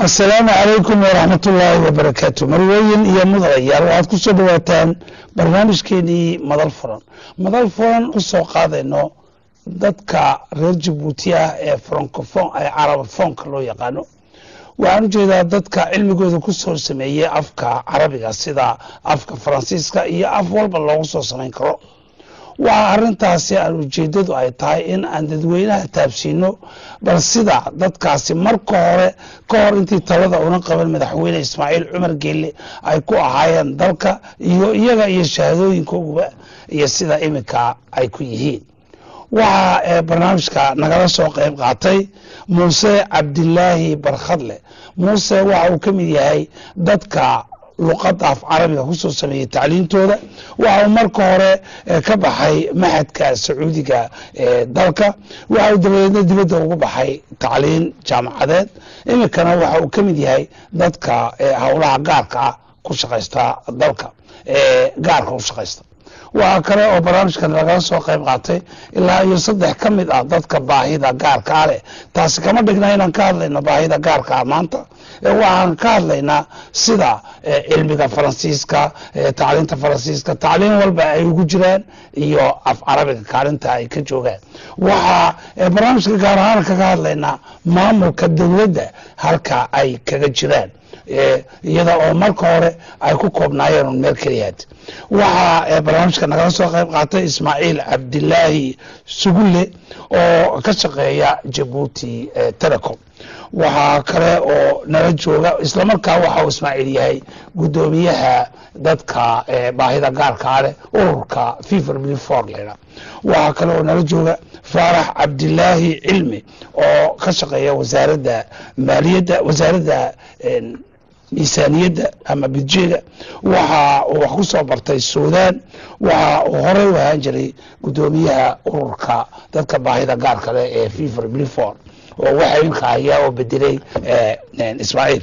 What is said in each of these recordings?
asalaamu calaykum waraxmat ullaahi wabarakaatu marweyn iyo mudanayaal waxaad ku soo dhawaataan barnaamijkeenii madal furan madal furan u soo qaadayno dadka reer jabuuti ah ee francofon ee carabafoonka loo yaqaano waxaan u jeedaa dadka cilmigooda ku soo sameeyey afka carabiga sida afka faransiiska iyo af walba loogu soo samayn karo waxaa arintaasi aan ujeedadu ay tahay in aan dadweynaha taabsiino bal sida dadkaasi marka hore ka hor intii talada una qaban madaxweyne ismaaciil cumar geelle ay ku ahaayeen dalka iyo iyaga iyo shahaadooyinkooguba iyo sida iminka ay ku yihiin waxaa barnaamijka nagala soo qayb qaatay muuse cabdilaahi barkhadle muuse waxa uu ka mid yahay dadka luqadda af carabiga kusoo sameeyey tacliintooda waxa uu marka hore ka baxay maxadka sacuudiga ee dalka waxa uu dabadeedna dibadda ugu baxay tacliin jaamacadeed iminkana waxa uu ka mid yahay dadka howlaha gaarka ah ku shaqaysta dalka ee gaarka u shaqaysta waxaa kale oo barnaamijkan lagala soo qayb qaatay ilaa iyo saddex ka mid ah dadka baahida gaarka ah leh taasi kama dhigna inaan ka hadlayno baahida gaarka ah maanta waxaan ka hadlaynaa sida cilmiga faransiiska tacliinta faransiiska tacliin walba ay ugu jiraan iyo af carabiga kaalinta ay ka joogaan waxaa barnaamijka gaar ahaan kaga hadlaynaa maamulka dowladda halka ay kaga jiraan iyada oo marka hore ay ku koobnaayeen un meel keliyaad waxaa barnaamijka nagala soo qayb qaatay ismaaciil cabdilaahi sugulle oo ka shaqeeya jabuuti telecom waxaa kale oo nala jooga islamarkaa waxa uu ismaaciil yahay guddoomiyaha dadka baahida gaarkaa leh ururka fiver blifor lena waxaa kale oo nala jooga faarax cabdilaahi cilmi oo ka shaqeeya wasaaradda maaliyadda wasaaradda miisaaniyadda ama budjeda waxa uu wax ku soo bartay suudaan waxa uu horey u ahaan jiray guddoomiyaha ururka dadka baahida gaarka leh ee fiver blifor oo waxa imka hayaa oo bedelay ismaaciil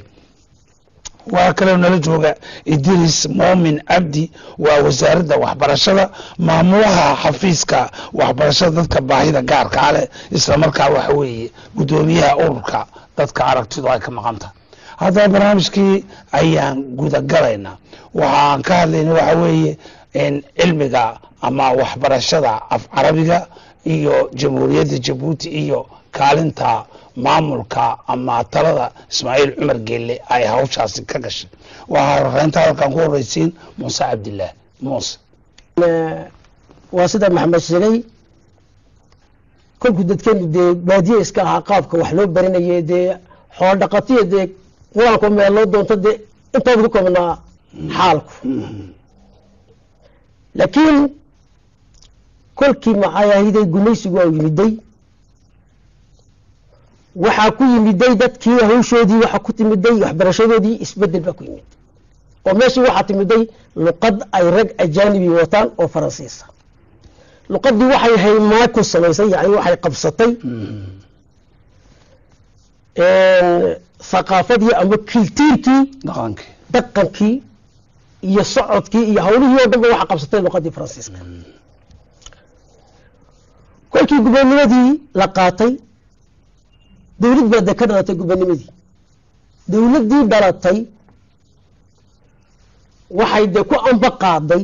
waxaa kaleo nala jooga idris moomin cabdi waa wasaaradda waxbarashada maamulaha xafiiska waxbarashada dadka baahida gaarka a leh islamarkaa waxa weeye guddoomiyaha ururka dadka aragtidu ay ka maqanta haddaba barnaamijkii ayaan gudagalaynaa waxaan ka hadlayna waxa weeye cilmiga ama waxbarashada af carabiga iyo jamhuuriyadda jabuuti iyo kaalinta maamulka ama talada ismaaciil cumar geelle ay hawshaasi ka gashay waxaa rareynta halkan ku horeysiin muuse cabdilaah muuse waa sida maxamed sheegay kolkuu dadkeenu dee baadiye iska ahaa qaabka wax loo baranayay dee xoolo dhaqatiyo dee qur-aanku meel loo doonto dee intooda ku koobnaa xaalku laakiin kolkii maxaayahiday gumaysigu waa yimiday waxaa ku yimiday dadkii hawshoodii waxaa ku timiday waxbarashadoodii isbedel baa ku yimid oo meeshii waxaa timiday luqad ay rag ajaanibi wataan oo faransiisa luqadii waxay haymaa ku samaysay yani waxay qabsatay thaqaafadii ama kiltiirkii dhaqankii dhaqankii iyo socodkii iyo hawlihii oo dhan ba waxa qabsatay luqadii faransiiska kolkii gubanimadii la qaatay dowlad baa dee ka dhalatay gubanimadii dowladdii dhalatay waxay dee ku amba qaaday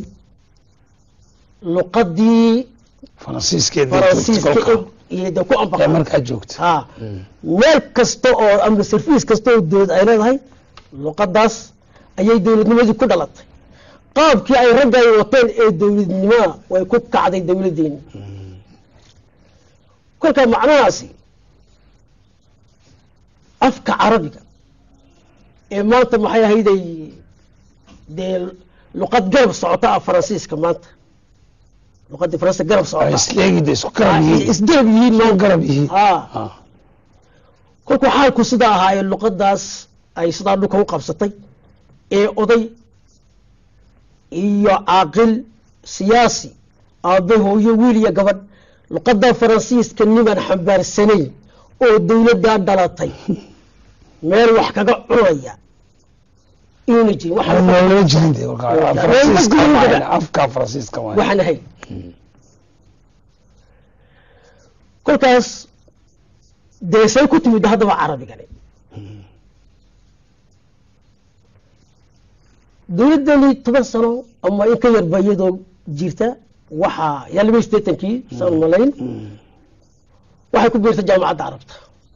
luqadii faransiiska iyo dee ku amba ee markaa joogta ha meel kasta oo ama sarfiis kasta oo dowlad ay leedahay luqadaas ayay dowladnimadii ku dhalatay qaabkii ay ragga ay wateen ee dowladnimoa way ku kacday dowladdeeni kolka macnahaasi afka carabiga ee maanta maxay ahayday dee luqad garab socota ah faransiiska maanta luqadii faransiiska garab socota isleegida isku garab yihiin isgarab yihiin isku maanta garab yihiin ha Ah. kolkuu xaalku sidaa ahaayee luqadaas ay sidaa dhulka u qabsatay ee oday iyo caaqil siyaasi aabe hooyo wiil iyo gabadh luqada faransiiska niman xambaarsanayn oo dowladdaa dhalatay meel wax kaga cunaya inuuna jirin wax Aan loola jirin dee kolkaa. Waa- Faransiiska waa- waaye, afka faransiiska waaye. waxaan ahayn kolkaas dee say ku timid haddaba carabigani dowladdani toban sano ama in ka yarba iyadoo jirta waxaa yaa laba iyo siddeetankii saan malayn waxay ku biirtay jaamacadda carabta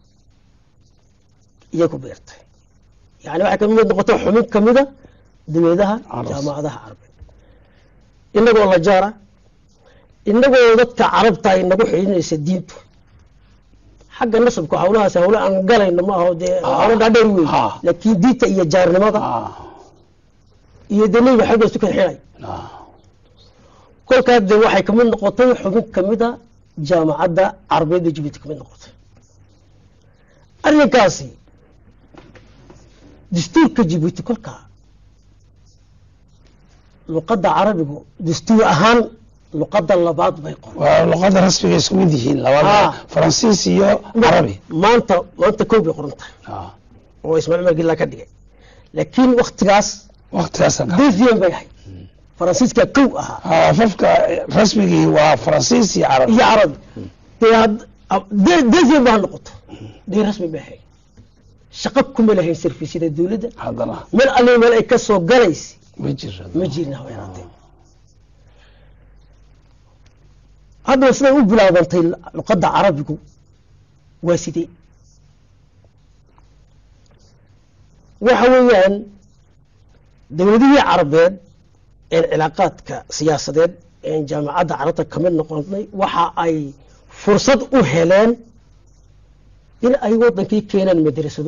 iyay ku biirtay yani waxay ka mid noqotay xubin ka mida dowladaha Carabta. jaamacadaha carabeed inagoo la jaara inagoo dadka carabta ay nagu xidhinaysa diintu xagga nasabka hawlahaas hawlo aan galayno ma aho dee hawlo dhaadheer wey Ah. laakiin diinta iyo jaarnimada ah iyo dee nebiga xagga isu kala xidhay ah kolkaas dee waxay kamid noqotay xubin kamida jaamacadda carabeed ee jibuuti kamid noqotay arrinkaasi dastuurka jibuuti kolkaa luqadda carabigu dastuur ahaan luqadda labaad bay qoran waa luqada rasmiga isku mid yihiin Ah. labada faransiis iyo carabi maanta maanta kow bay qoran tahay ah oo ismaaciil umar gilla ka dhigay laakiin waktigaas waqtigaasan ka deuxième bay ahayd faransiiska kow ahaa ah afafka rasmigii waa faransiis iyo carabi iyo carabi dee had- de- deuxième ba ha noqoto dee rasmi bay ahayd shaqo kuma lahayn sarfiisyada dowladda haddana meel alle meel ay ka soo galaysa ma jiro ma jirin haba yaraatee haddaba siday u bilaabantay luqadda carabigu waa sidee waxa weeyaan dowladihii carabeed ee cilaaqaadka siyaasadeed ee jaamacadda carabta ka mid noqonay waxa ay fursad u heleen in ay wadankii keenaan madrasado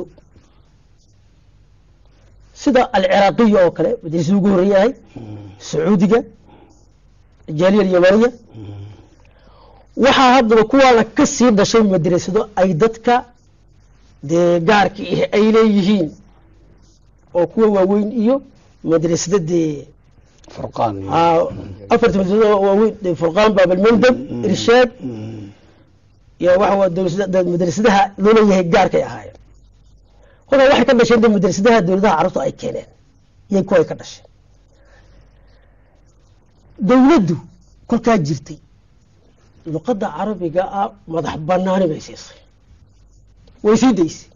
sida alciraaqiya oo kale madrasada ugu horreeyahay sacuudiga jaaliya alyamaniya waxaa haddaba kuwaana ka sii dhashay madrasado ay dadka dee gaarka ah ay leeyihiin oo kuwa waaweyn iyo madrasada dee furqaan iyo ah, afarta madrasado oo waaweyn dee furqaan baabalmandab irshaad iyo waxa waa dowlada- dee madrasadaha loo leeyahay gaarkay ahaayeen kolkaa waxay ka dhasheen dee madrasadaha dowladaha carabtu ay keeneen iyay kuway ka dhasheen dowladdu kolkaa jirtay luqadda carabiga ah madax banaani bay siisay way sii daysay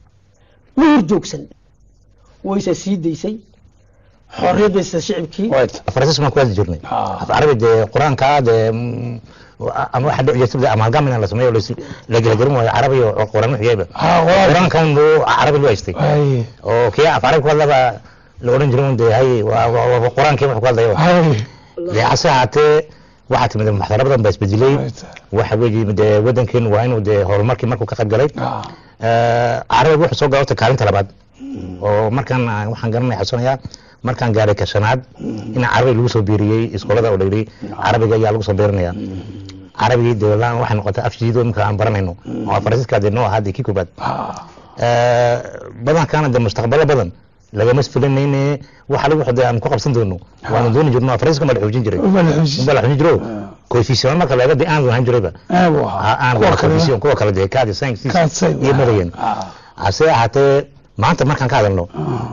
ma horjoogsan wayse sii daysay xorriyad bay siisay shicibkii wayt faransiis baan ku hadli jirnay Ah. af carabi dee qur-aanka dee mm, ama waxa dhici jirta amalgam in la sameeyo lais- la gelgelin waayo carabi iyo quraan wixiyaba ah quraanka qur-aankan buu carabi loo haystay ay oo kii af carabi ku hadlaba la odhan jiray un dee hay waa- waa waa qur-aankii wax ku hadlayo ay dee hase ahaatee waxaa timid maxdaro badan baa isbedelay wayt waxa weeye dee wadankeen waa inuu dee horumarkii markuu ka qayb galay ah carabiga wuxuu soo galota kaalinta labaad oo markaan aan- waxaan garanaya xasuunayaa markaan gaaray ka shanaad in carabiga lagu soo biiriyey iskoolada oo dhigri carabiga ayaa lagu soo biirinaya carabigii dee wallahi waxay noqotay afjiido imika aan baranayno oo faransiiska dee noo ahaa dee kii koobaad ah badankaana dee mustaqbalo badan lagama filanayne waxa lagu xodee aan ku qabsan doono waanu dooni jirno faransiiska ma la xoojin jiray uma la xushi ma la xoojin jiro koefisiyaan marka laga dee aan lahayn jirayba aabu aan ahaa kuwa kuwa kale koefisiyaan kuwa kale dee kaadi science kaadsay iyo madayan ah hase ahaatee maanta markaan ka hadalno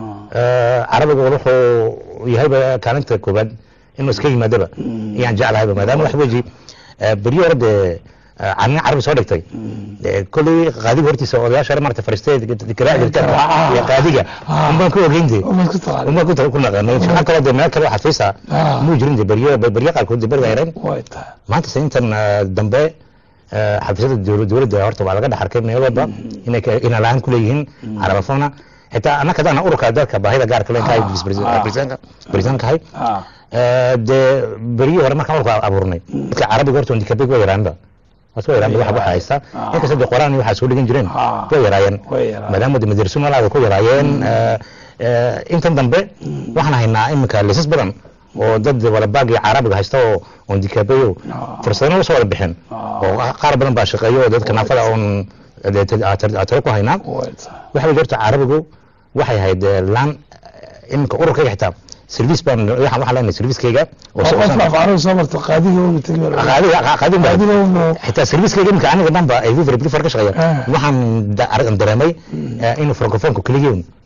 ah carabiga wuxuu yahayba kaalinta koobaad inuu iska yimaadaba ayaan jeclahayba maadaama wax weji beryo hore dee canin carabi soo dhigtay dee kolley qaadiga hortiisa odayaasha hore marata fariistay garaaci jirta iyo qaadiga unbaan ku ogeyn dee uma ku taqaan unbaan ku ku naqanay waxaa kaloo dee meel kale oo xafiisa Ah. muu jirin dee beryo beryo qaarkood dee beriga yareen way tahay maanta se intan eh, dambe eh, xafiisyada dowla- dowladda horta waa laga dhex arkay meel walba inay ka- inay lahaan ku leeyihiin carabafona xitaa annaka hadaan ururka dalka baahida gaarka leen kahay Ah. barisanka hay ah Eh, dee beriyii hore markaan ururka abuurnay dadka carabiga horta dikabeg waa yaraanba was waa yaraanba waxa waxa haysta Ah. inkasta dee quraan iyo waxaa soo dhigan jireen Ah. way yaraayeen way yaraayeen. maadaama de madarsu malaada ku yaraayeen eh, eh, intan dambe waxaan haynaa iminka lisas badan oo dad wada baagii carabiga haysta oo oon dikaabeyo Ah. fursadana usoo wada bixin Ah. oo qaar badan baa shaqeeyo oo dadka naafada oon dee t- aa- tar- aa talo ku haynaa way tahay waxa weeye horta carabigu waxay ahayd eh, laan eh, iminka ururkayga xitaa service baan waxaan waxaan leenahay servicekayga oo soo- qofka af carabi soo marta qaadiga uma tegi qaadiga qaadiga baa- qaadiga uma xitaa servicekayga iminka aniga dhanba ay vivre brifer ka shaqeeya Ah. waxaan da- arag- dareemay eh, inuu francofonku keligiin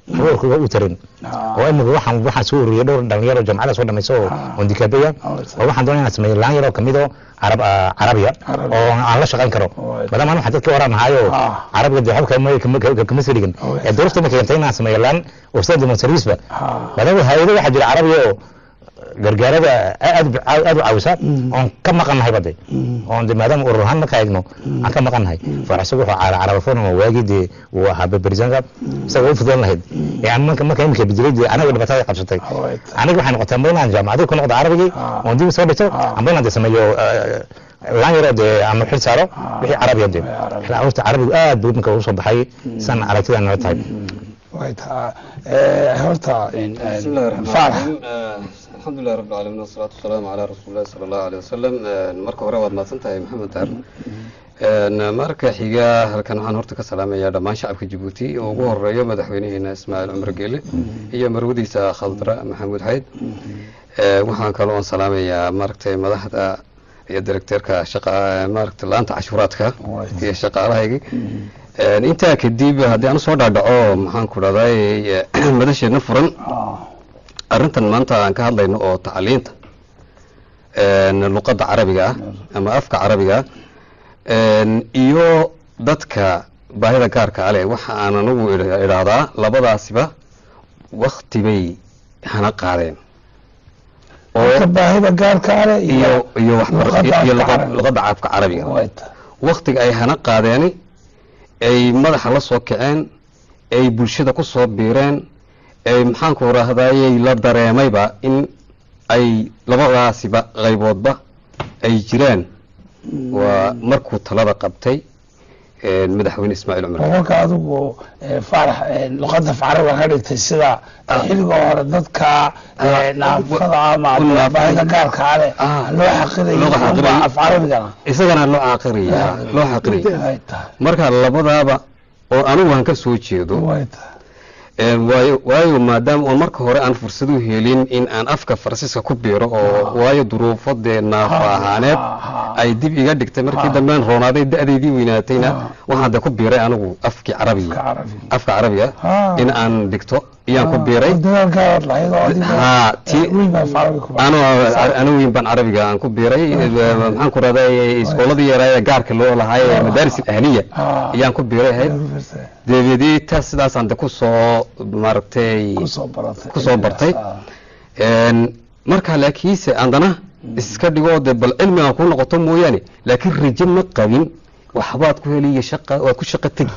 roolkooga u tarin Ah. oo imika waxaan waxaan soo ururiyay dhowr dhalinyaro jamcada soo dhamayso oo Ah. oon dikaabaya Oh, oo waxaan doonaya inaan sameeyo laan yaroo kamid oo carab ah, carabiya Carabi. oo aan la shaqayn karo Right. maadaama aan waxaan dadka waran ahaayo Ah. carabiga dee waxba kama- kama kama- kama soo dhigin Oh, ee duruufta ma keentay inaan sameeyo laan oo sida demon serviceba Ah. maadaama hay-ado waxaa jira carabiya oo gargaarada aad aad u caawisa oon ka maqannahay bade oon de maadaama urur ahaan markaa eegno aan ka maqannahay faraxsan wuxuu caala carabafon oo waagii dee uu ahaa berberisanka isaga u fudan lahayd ee aan marka marka imika bedelay dee anaga dhibaatada ay qabsatay Right. aniga waxay noqotay amba inaan jaamacadii ku noqdo carabigii Ah. oon dib soo dhigto Ah. amba inaan de sameeyo laan yaroo dee ama xil saaro wixii carabiya de Carabi. horta carabigu aad buu imika ugu soo baxay san aragtida nala tahay way taa eh, horta in- بسم الله الرحمن faarax الرحيم آه، الحمد لله رب العالمين والصلاة والسلام على رسول الله صلى الله عليه وسلم آه، marka hore waad mahadsantahay maxamed daar Een, marka xiga halkan waxaan horta ka salaamayaa dhammaan shacabka jabuuti oo ugu horeeyo madaxweynaheena ismaaciil cumar geele iyo marwadiisa khaldra maxamuud xayd Ee, waxaan kaloo aan salaamayaa maaragtay madaxda iyo directeerka shaqa maaragtay laanta cashuuraadka iyo shaqaalahaygi Een, intaa kadib haddii aan usoo dhaadhaco maxaan ku dhahday madasheedna furan Ah, arrintan maanta aan ka hadlayno oo tacliinta een, luqadda carabiga ah ama afka carabiga ah een, iyo dadka baahida gaarka ale waxa aan anigu idha- idhaahdaa labadaasiba wakti bay hana qaadeen marka baahida gaarka ale iyo iyo waxbar- luqadda iyo afka luqad- carabiga. luqadda afka carabiga way taa waktiga ay hana qaadeeni ay madaxa la soo kaceen ay bulshada ku soo biireen ay maxaanku rahdayay la dareemayba in ay labadaasiba qayboodba ay jiraan waa markuu talada qabtay een, madaxweyne ismaaciil cumar boqolka adigu eh, faarax eh, luqadda afcarabiga ka dhigtay sida eh, xilliga hore dadka eh, naafada ama naafada. baahida gaarka ale Ah. loo xaqirayo Loo xaqirayo. unbaa afcarabigana isagana loo caaqiraya loo xaqiraya way taa marka labadaaba oo anigu aan ka soo jeedo way taa Een, waayo waayo maadaama oon marka hore aan fursad u helin in aan afka faransiiska ku biiro oo waayo duruufo dee naafa Ha, ahaaneed ha, ha. ay dib iga dhigtay markii Ha. dambean roonaaday da-deydii weynaatayna Ha. waxaan de ku biiray anigu afkii Afka carabiga carabiga. afka carabiga Ha. in aan dhigto iyaan ku biiray dadaalkaa lahayd oo adiga Ha, ti- wiil baa afcarabiga ku ano anu weyn baan carabiga aan ku biiray maxaan ku rahday iskooladii yaraa gaarka loo lahaay ee madaaris ahliya Ha. ayaan ku biiray ahayd dabeedii taas sidaasaan de kusoo maaragtay kusoo baratay kusoo bartay Ah. Een, marka laakiinse andana iska dhigoo de bal cilmi aan ku noqoto mooyaane laakiin rajo ma qabin waxbaad ku heliya shaqa waad ku shaqa tegi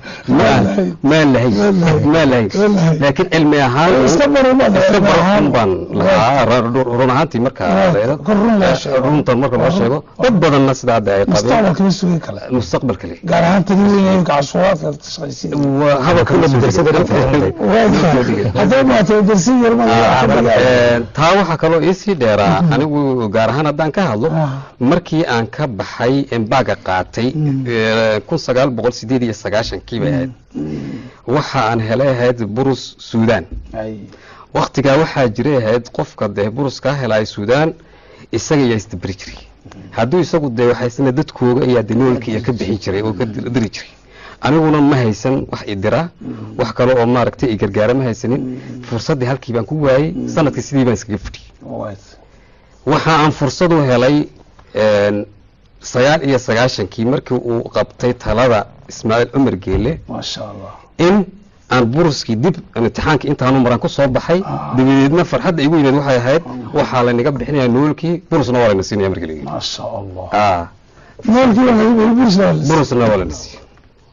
maan maan lahayn maan lahayn laakiin cilmi ahaan Iska baro baad iska cilmi baro ahaan. un baan lahaa ra- run ahaantii marka Right. la yidhaahdo. Kor run loo sheego. runtan marka loo sheego dad badanna sidaa hadda ay qabeen mustaqbalka ma sugi kale mustaqbalka le gaar ahaan tani weyn cashuuraadka ka shaqaysiin waa hadalka Kula madrasada dhan fadhiyay. hadday maato darsin yar ma Een, taa waxaa kaloo iisii dheeraa anigu gaar ahaan haddaan ka hadlo Ah. markii aan ka baxay embaaga qaatay ee, kun sagaal boqol sideed iyo sagaashankii bay ahayd waxa aan helay ahayd burus suudaan waktigaa waxaa jiray ahayd qofka dee burus kaa helaya suudaan isaga ayaa isdaberi jiray hadduu isagu dee waxaysna dadkooga ayaa de noolka iyo ka bixin jiray oo ka dir- diri jiray aniguna ma haysan wax idira wax kale oo maaragtay i gargaara ma haysanin fursaddii halkii baan ku waayey sanadkii sidii baan iskaga fadhiyey waxa aan fursad u helay een, sagaal iyo sagaashankii markii uu qabtay talada ismaaciil cumar geele maasha allah in aan buruskii dib imtixaankii intaanu maran ku soo baxay dabadeedna farxadda igu yimid waxay ahayd waxaa laynaga bixinaya noolkii burusna waa layna siinaya markii la yidhi maasha allah Ah, noolkii waa bursa burusna waa layna siiya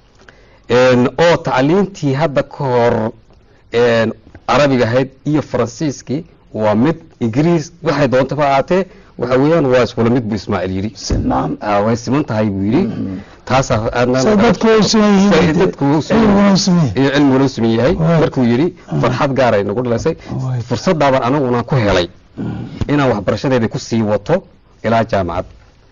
Een, oo tacliintii hadda ka hor een, carabiga ahayd iyo faransiiskii waa mid ingiriis waxay doontaba ahaatee waxa weeyaan waa iswala mid buu ismaaciil yidhi sinaan Ah, way siman tahay buu yidhi taasaa aadna say dadku way siman Say yihiin dadku u siman cilmiguna u siman yihiin iyo cilmigu loo siman yahay Right. markuu yidhi farxad gaaray nagu dhalaysay Right. fursaddaabaan aniguna ku helay inaan waxbarashadeeda ku sii wato ilaa jaamacad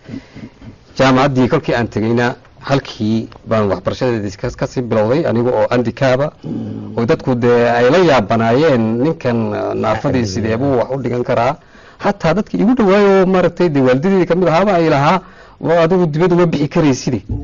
jaamacaddii kolkii aan tegeyna halkii baan waxbarashadeedii ka- kasii bilowday aniga oo andikaaba oo dadku dee ay la yaabanaayeen ninkan uh, naafadii sideebuu wax u dhigan karaa hataa dadki igu dhawaayo maaragtay dee waalidadeedii kamid ahaaba ay lahaa "Waa adigu dibadda ma bixi karayside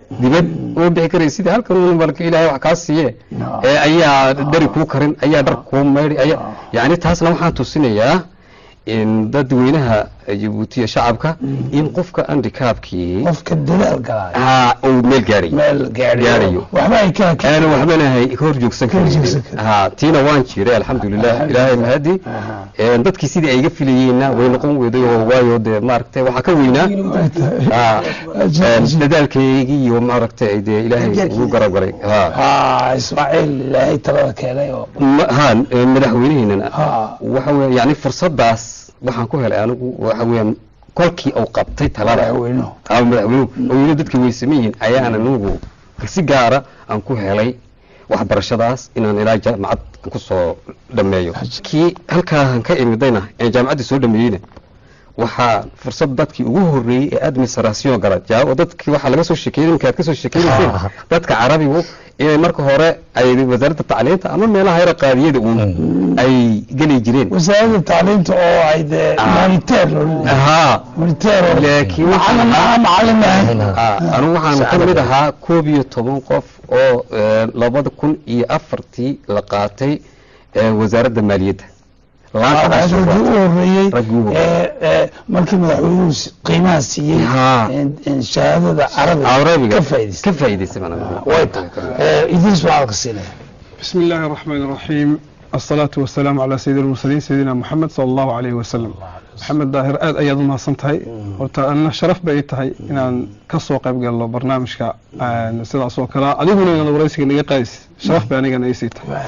dibad uma bixi karaysid sidii halkan uun balka ilaahay wax kaa siiye ee ayaa dari kuu karin ayaa dhar kuu maydhi ayaa yacni taasna waxaan tusinayaa in dadweynaha jabuuti iyo shacabka in qofka andikaabkii qofka dadaal galaayo haa uu meel gaarayo meel gaadhayo gaadhayo. waxba ay ka ka aana waxbanahay ka hor joogsan Ka hor joogsan karin karin. haa tiina waan jiray alxamdulilah ilaahay mahadi Een, dadkii sidii ay iga filayeenna way noqon weyday oo waayo dee maaragtay waxaa ka weynaa haa, een, dadaalkaygii iyo maaragtay dee ilaahay ugu garab galay haa haa ismaaciil ilaahay talada keenay oo Ma- haa een, madaxweynaheennana haa waxa weeye yani fursadaas waxaan ku helay anigu waxa weeyaan kolkii uu qabtay talada madaxweynuhu ama madaxweynuhu oo yidhi dadka way saman yihiin ayaan anigu si gaara aan ku helay waxbarashadaas inaan ilaa jaamacad aan ku soo dhameeyo kii halkaan ka imidayna ee jaamacaddii soo dhameeyeyna waxaa fursad dadkii ugu horreeyey ee administration gala jaa- dadkii waxaa laga soo sheekeeyey iminka aad ka soo sheekeynayseen dadka carabigu inay marka hore ay wasaaradda tacliinta ama meelaha yara qaadiyada uun ay geli jireen wasaaradda tacliinta oo ay dee moniteer haa moniteer oo laakiin macalin waxaa ah macalin ah Ah, anigu waxaan ka mid ahaa koob iyo toban qof oo eh, labada kun iyo afartii la qaatay eh, wasaaradda maaliyadda laanta raggii cashuuraadka. u horeeyey Raggii ugu ee ee markii madaxweynuhu si- qiimaha siiyey Haa. in- in shahaadada carabiga carabiga ka faa'iidaystay ka faa'iidaystay baan anigu. way tahay Ee, idriis waxaa ka siinaya بسم الله الرحمن الرحيم الصلاة والسلام على سيد المرسلين سيدنا محمد صلى الله عليه وسلم محمد داهر آد أيضا ما صنتهي horta أنا شرف bay tahay inaan ka soo qayb galno barnaamijka een, sidaas oo kale adiguna inaad waraysiga naga qaadis sharaf bay anigana ay sii tahay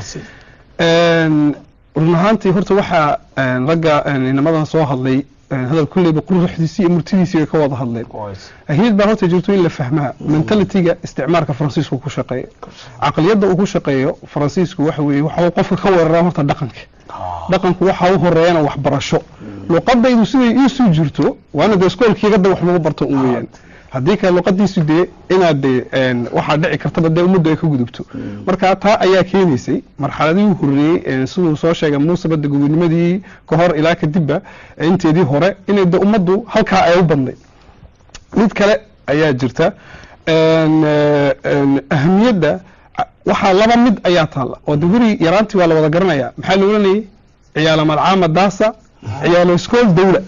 Een, run ahaantii horta waxaa een, ragga een, inamadan soo hadlay een, hadal kulleyba quruxdiisii iyo murtidiisii bay ka wada hadleen ahmiyad baa horta jirto in la fahmaa mentalitiga isticmaalka faransiisku ku shaqeeya caqliyadda uu ku shaqeeyo faransiisku waxa weeye waxa uu qofka ka weeraraa horta dhaqanka dhaqanku waxa u horeeyana waxbarasho luqadaydu siday iisuu jirto waana dee iskoolkii gadda wax lagu barto un weeyaan haddii kale luqadiisu dee inaad dee een, waxaa dhici kartaba dee ummaddu ay ka gudubto marka taa ayaa keenaysay marxaladihii horreeyey ee siduu soo sheegay muuse badda gobonimadii ka hor ilaa kadibba ee inteedii hore inay dee ummaddu halkaa ay u badnayd mid kale ayaa jirta een, eh, een, ahamiyadda a- waxaa laba mid ayaa taalla oo de weri yaraantii waa la wada garanaya maxaa la oranayay ciyaala malcaama daasa ciyaalo iskool dawla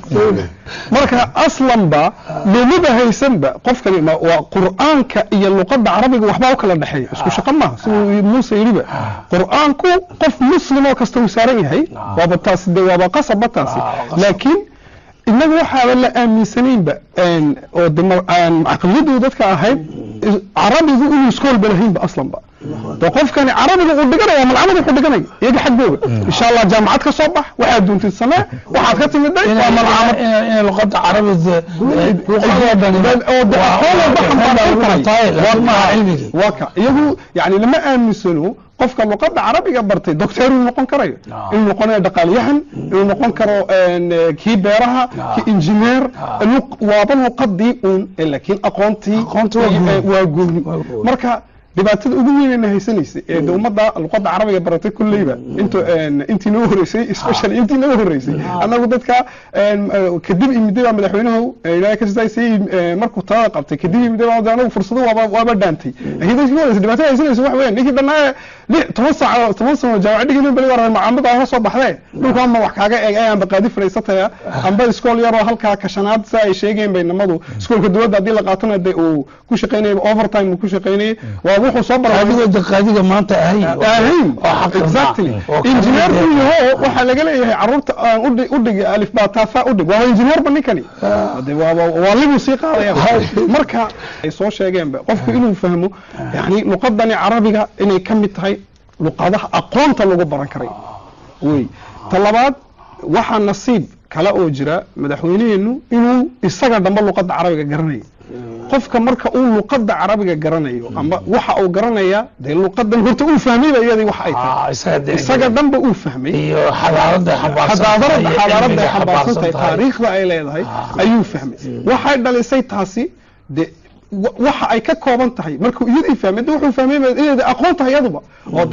marka aslanba loomaba haysanba qofkani ma- waa qur'aanka iyo luqadda carabiga waxbaa u kala dhexeeya isku shaqo maaha siduu muuse yidhiba qur'aanku qof muslim oo kasta uu saaran yahay waaba taasi de waaba qasabba taasi laakiin inagu waxaaba la aaminsanaynba een, oo de ma- aan caqliyadu dadka ahayd is- carabigu inuu iskoolba lahaynba aslanba de qofkani carabiga uu dhiganaya malcamada wuxuu dhiganaya iyaga xaggooga insha allah jaamacad ka soo bax waxaad doontid samee waxaad ka timiday waa malcamad inay luqadda carabiga luqadoo dhani oo de aqoon walba xambaarsan tahay laakiin maaha cilmigii waa ka iyagu yani lama aaminsano qofka luqadda carabiga bartay doctor inuu noqon karayo inuu noqonayo dhaqaaliyahan inuu noqon karo een, eh, kii beeraha kii injineer luq- waaba luqadii uun eh, laakiin aqoontii Aqoonti waa gooni. eh, waa gooni Waa gooni. marka dhibaatada ugu weynayna haysanaysay ee de ummadda luqadda carabiga baratay kulleyba intu een, intii noo horeysay especially intii noo horeysay annagu dadka een, eh, kadib imiday baa madaxweynuhu eh, ilaahay ka sidaysay eh, markuu talada qabtay kadib imiday baa de anagu fursado waaba waaba dhaantay laakiin dadkii horeysa dhibaatada haysanaysa wax weeyaan ninkii dhannaa lix toban saac toban sano jaamacad dhigin bali waran macaamada aan soo baxdee dhulka ama wax kaaga eeg ayaan baqaadi fadhiisataya amba iskool yaroo halkaa kashanaad sa ay sheegeen bay namadu iskoolka dowladda haddii la qaatana de uu ku shaqaynayay overtime uu ku shaqaynayay waa wuxuu soo baray adigoo daqaadiga maanta ahayn ahayn oo xaq exactly oo engineer buu yaho waxaa laga leeyahay caruurta aan udhig udhig alif baa taafa udhig waa engineer ba ninkani Hade waa waa- waa libuu sii qaadaya marka ay soo sheegeenba qofku inuu fahmo yani luqadani carabiga inay ka mid tahay luqadaha aqoonta lagu baran karay wey ta labaad waxaa nasiib kale oo jira madaxweyneheenu inuu isaga damba luqadda carabiga garanayo qofka marka uu luqadda carabiga garanayo ama waxa uu garanaya dee luqadan horta uu fahmayba iyadii wax ay tahay Ah, isaga dee- isaga dhanba uu fahmay iyo xadaarada xadaadarada xadaaradda ay xambaarsan tahay taariikhda ay leedahay ayuu fahmay waxay dhalisay taasi de wa- waxa ay ka kooban tahay markuu iyadii fahmay de wuxuu fahmay inay aqoon tahay iyaduba oo dee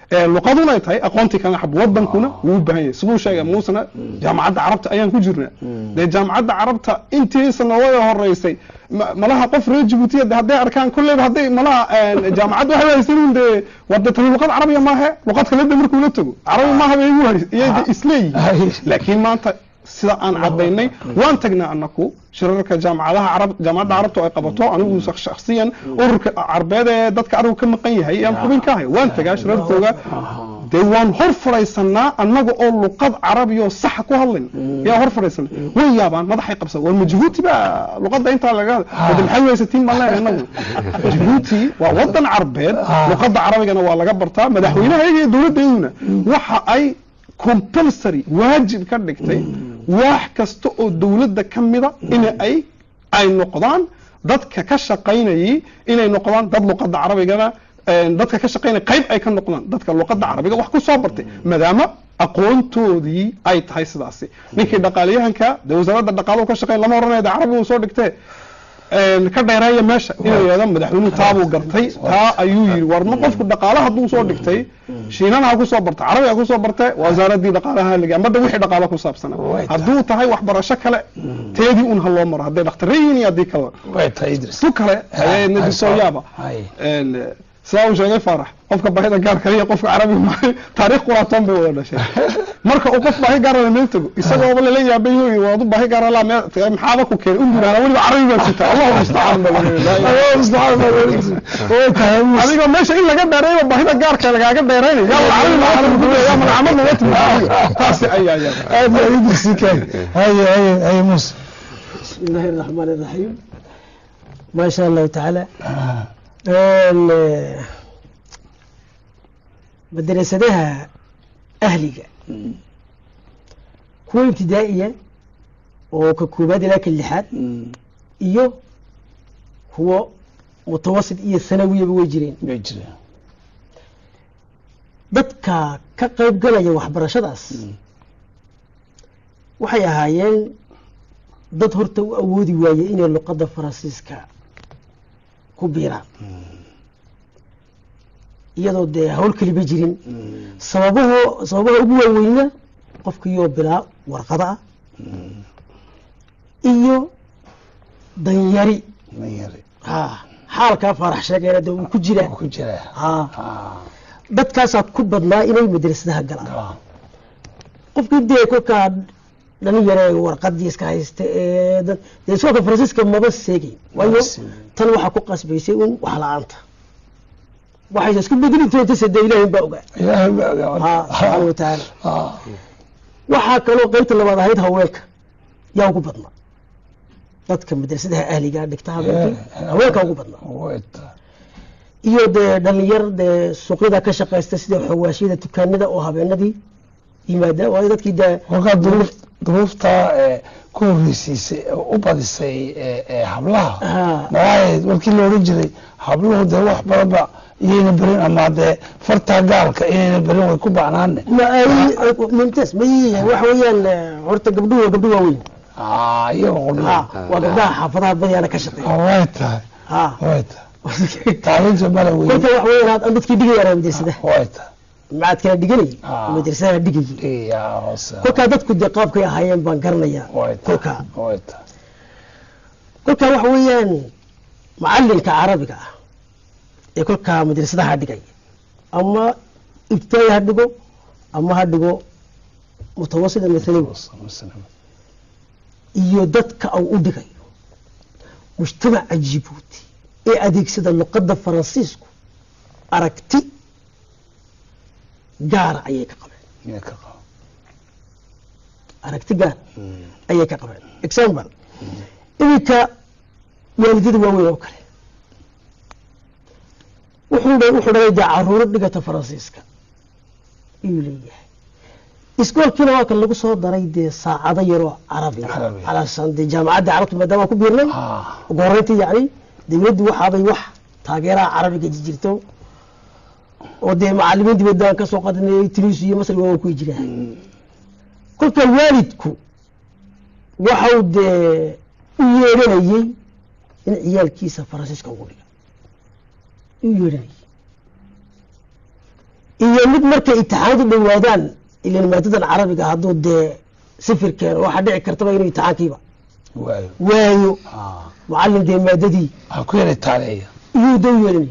ee luqaduna ay tahay aqoontii kala xab wadankuna wuu u baahan yahay siduu sheegay muusena jaamacadda carabta ayaan ku jirnaa dee jaamacadda carabta intiisa nooga horeysay ma- malaha qof reer jibuutiya de hadday arkaan kolleyba hadday malaha jaamacadda waxay haysanin dee war de tani luqad carabiya maahe luqad kale de markuu la tago carabi maaha bay igu hays iyay de isleeyihin laakiin maanta sida aan cadaynay waan tagnaa anaku shirarka jaamacadaha carab jaamacadda carabta oo ay qabato anigu shak- shakhsiyan ururka carbeed ee dadka arigu ka maqan yahay aan xubin ka ahay waan tagaa shirarkooga dee waan hor fadhaysanaa annaga oo luqad carabi oo saxa ku hadlayn yaa hor fadhaysana way yaabaan madaxay qabsan war ma jabuuti baa luqadda intaa laga hadla maxay weysatiin baan leenahay annagu jabuuti waa wadan carbeed luqadda carabigana waa laga bartaa madaxweynahayaga iyo dowladdeeduna waxa ay compulsory waajib ka dhigtay wax kasta oo dowladda ka mida in ay ay noqdaan dadka ka shaqaynayay inay noqdaan dad luqadda carabigana een, dadka ka shaqaynaya qayb ay ka noqdaan dadka luqadda carabiga wax ku soo bartay maadaama aqoontoodii ay tahay sidaasi ninkii dhaqaaliyahanka dee wasaaradda dhaqaaluhu ka shaqayn lama oranaya de carabigu soo dhigtee een, ka dheereeya meesha inuu yidhahdo madaxweynuhu taabuu gartay taa ayuu yidhi war ma qofku dhaqaale hadduu soo dhigtay shiinana ha ku soo barta carabi ha ku soo barte wasaaradii dhaqaalaha liga ama de wixii dhaqaale ku saabsana Way tahay. hadduu tahay waxbarasho kale teedii un ha loo maro hadday dhakhtarre yihiin iyo haddii kaleba way tahay idris tu kale ayay Ah, nadisoo ah, yaaba ay. Een, sidaa uu sheegay faarax qofka baahida gaarka iyo qofka carabiga maahay taariikh quraatoon bay wada dhashay marka uu qof baahi gaara meel tago isagooba lala yaabay hooy waad u baahi gaara laa meel maxaaba ku keenay u yidhahda weliba carabi baa sita allahu mustacaan baa way tahay muuse adigoo meesha in laga dheereeyo baahida gaarka lagaaga dheeraynayo yaa carabi ma carabi ku yaa magacamad naga timid taasi ayaa yaa aad baa idris ikaay haye haye haye muuse بسم الله الرحمن الرحيم ما شاء الله تعالى ال- مدرسadaha ahliga kuwa ibtidaa'iya oo ka koobaad ilaa ka lixaad iyo kuwo mutawasit iyo sanawiyaba way jireen way jireen dadka ka qayb galaya waxbarashadaas waxay ahaayeen dad horta u awoodi waaye inay luqadda faransiiska ku biiraan iyadoo dee hawl keliba jirin sababaho sababaha ugu waaweyna qofkiiyoo bilaa warqada ah iyo danyari danyari ha xaalkaa faarax sheegayna dee uu ku jiraa ku jira ha Ah, dadkaasaa ku badnaa inay madrasadaha galaan ah, qofkii dee kolkaa dhalinyare warqadii iska haysta ee dad- dee iskoolka faransiiska maba seegayn waayo seegayn. tan waxaa ku qasbaysay un wax la-aanta waxaysa isku bedeli doonta dee ilaahay baa ogaa ilaahay baa ogaa. ha subxaana watacaala Ah, waxaa kaloo qaybta labaad ahayd haweenka yaa ugu badnaa dadka madrasadaha ahligaa dhigta habeenkii Eh, haweenka ugu badnaa way tahay iyo dee dhalinyar dee suuqyada ka shaqaysta sida xawaashiyada dukaanada oo habeenadii yimaada waayo dadkii dee kolkaa duruuf duruuftaa ee ku horreysiisay ee u badisay ee ee hablaha ha maxaahayd markii la odhan jiray habluhu dee wax badanba iyayna berin ama dee fartaa gaalka inayna berin way ku bacnaane ma ay mumtaas ma waxa weeyaan eh, horta gabdhuhu waa gabdho waaweyn Ah, iyaga ha qudhua waa gabdhaha xaafadaha badiyaana ka shaqeeya way tahay ha way tahay taalinta mala wey kolka waxa weeyaan aad dadkii dhigayaan madrasadaha way tahay macaad kala dhiganayay Ah. madrasadaha dhigayay dhigayaa hoose kolkaa dadku dee qaabkay ahaayeen baan garanayaa way kolka tahay way tahay kolkaa waxa weeyaan macalinka carabiga ah ee kolkaa madrasadaha dhigaya ama ibtidaa'i ha dhigo ama ha dhigo mutawasita mathalawi iyo dadka uu u dhigayo mujtamaca jibuuti ee adeegsada luqadda faransiisku aragti gaara ayay ka qabeen Iyo ka qabo. aragti gaar ayay ka qabeen example iminka waalidada waaweyn oo kale wuxuu dha- wuxuu dhalay dee caruuro dhigata faransiiska ayuu leeyahay iskoolkiina waa kan lagu soo daray dee saacado yaroo carabiga Carabi. alaasaan dee jaamacadda carabta maadaama aan ku biirnay Ah, ugu horreyntii yacni dawladdu waxaabay wax taageeraha carabiga jirto oo dee macalimiin dibadda aan ka soo qadanayay tunis iyo masri waa ku jiraan kolka waalidku waxau dee u yeedhanayey in ciyaalkiisa faransiiska ugu dhiga u yeedhanayey iyo mid markay imtixaanadu dhowaadaan ilan maadadan carabiga hadduu dee sifir keeno waxaa dhici kartaba inuu imtixaankiiba waayo waayo Ah, macallin dee maadadii ha ku yara taaleeya iyuu dan yeelinay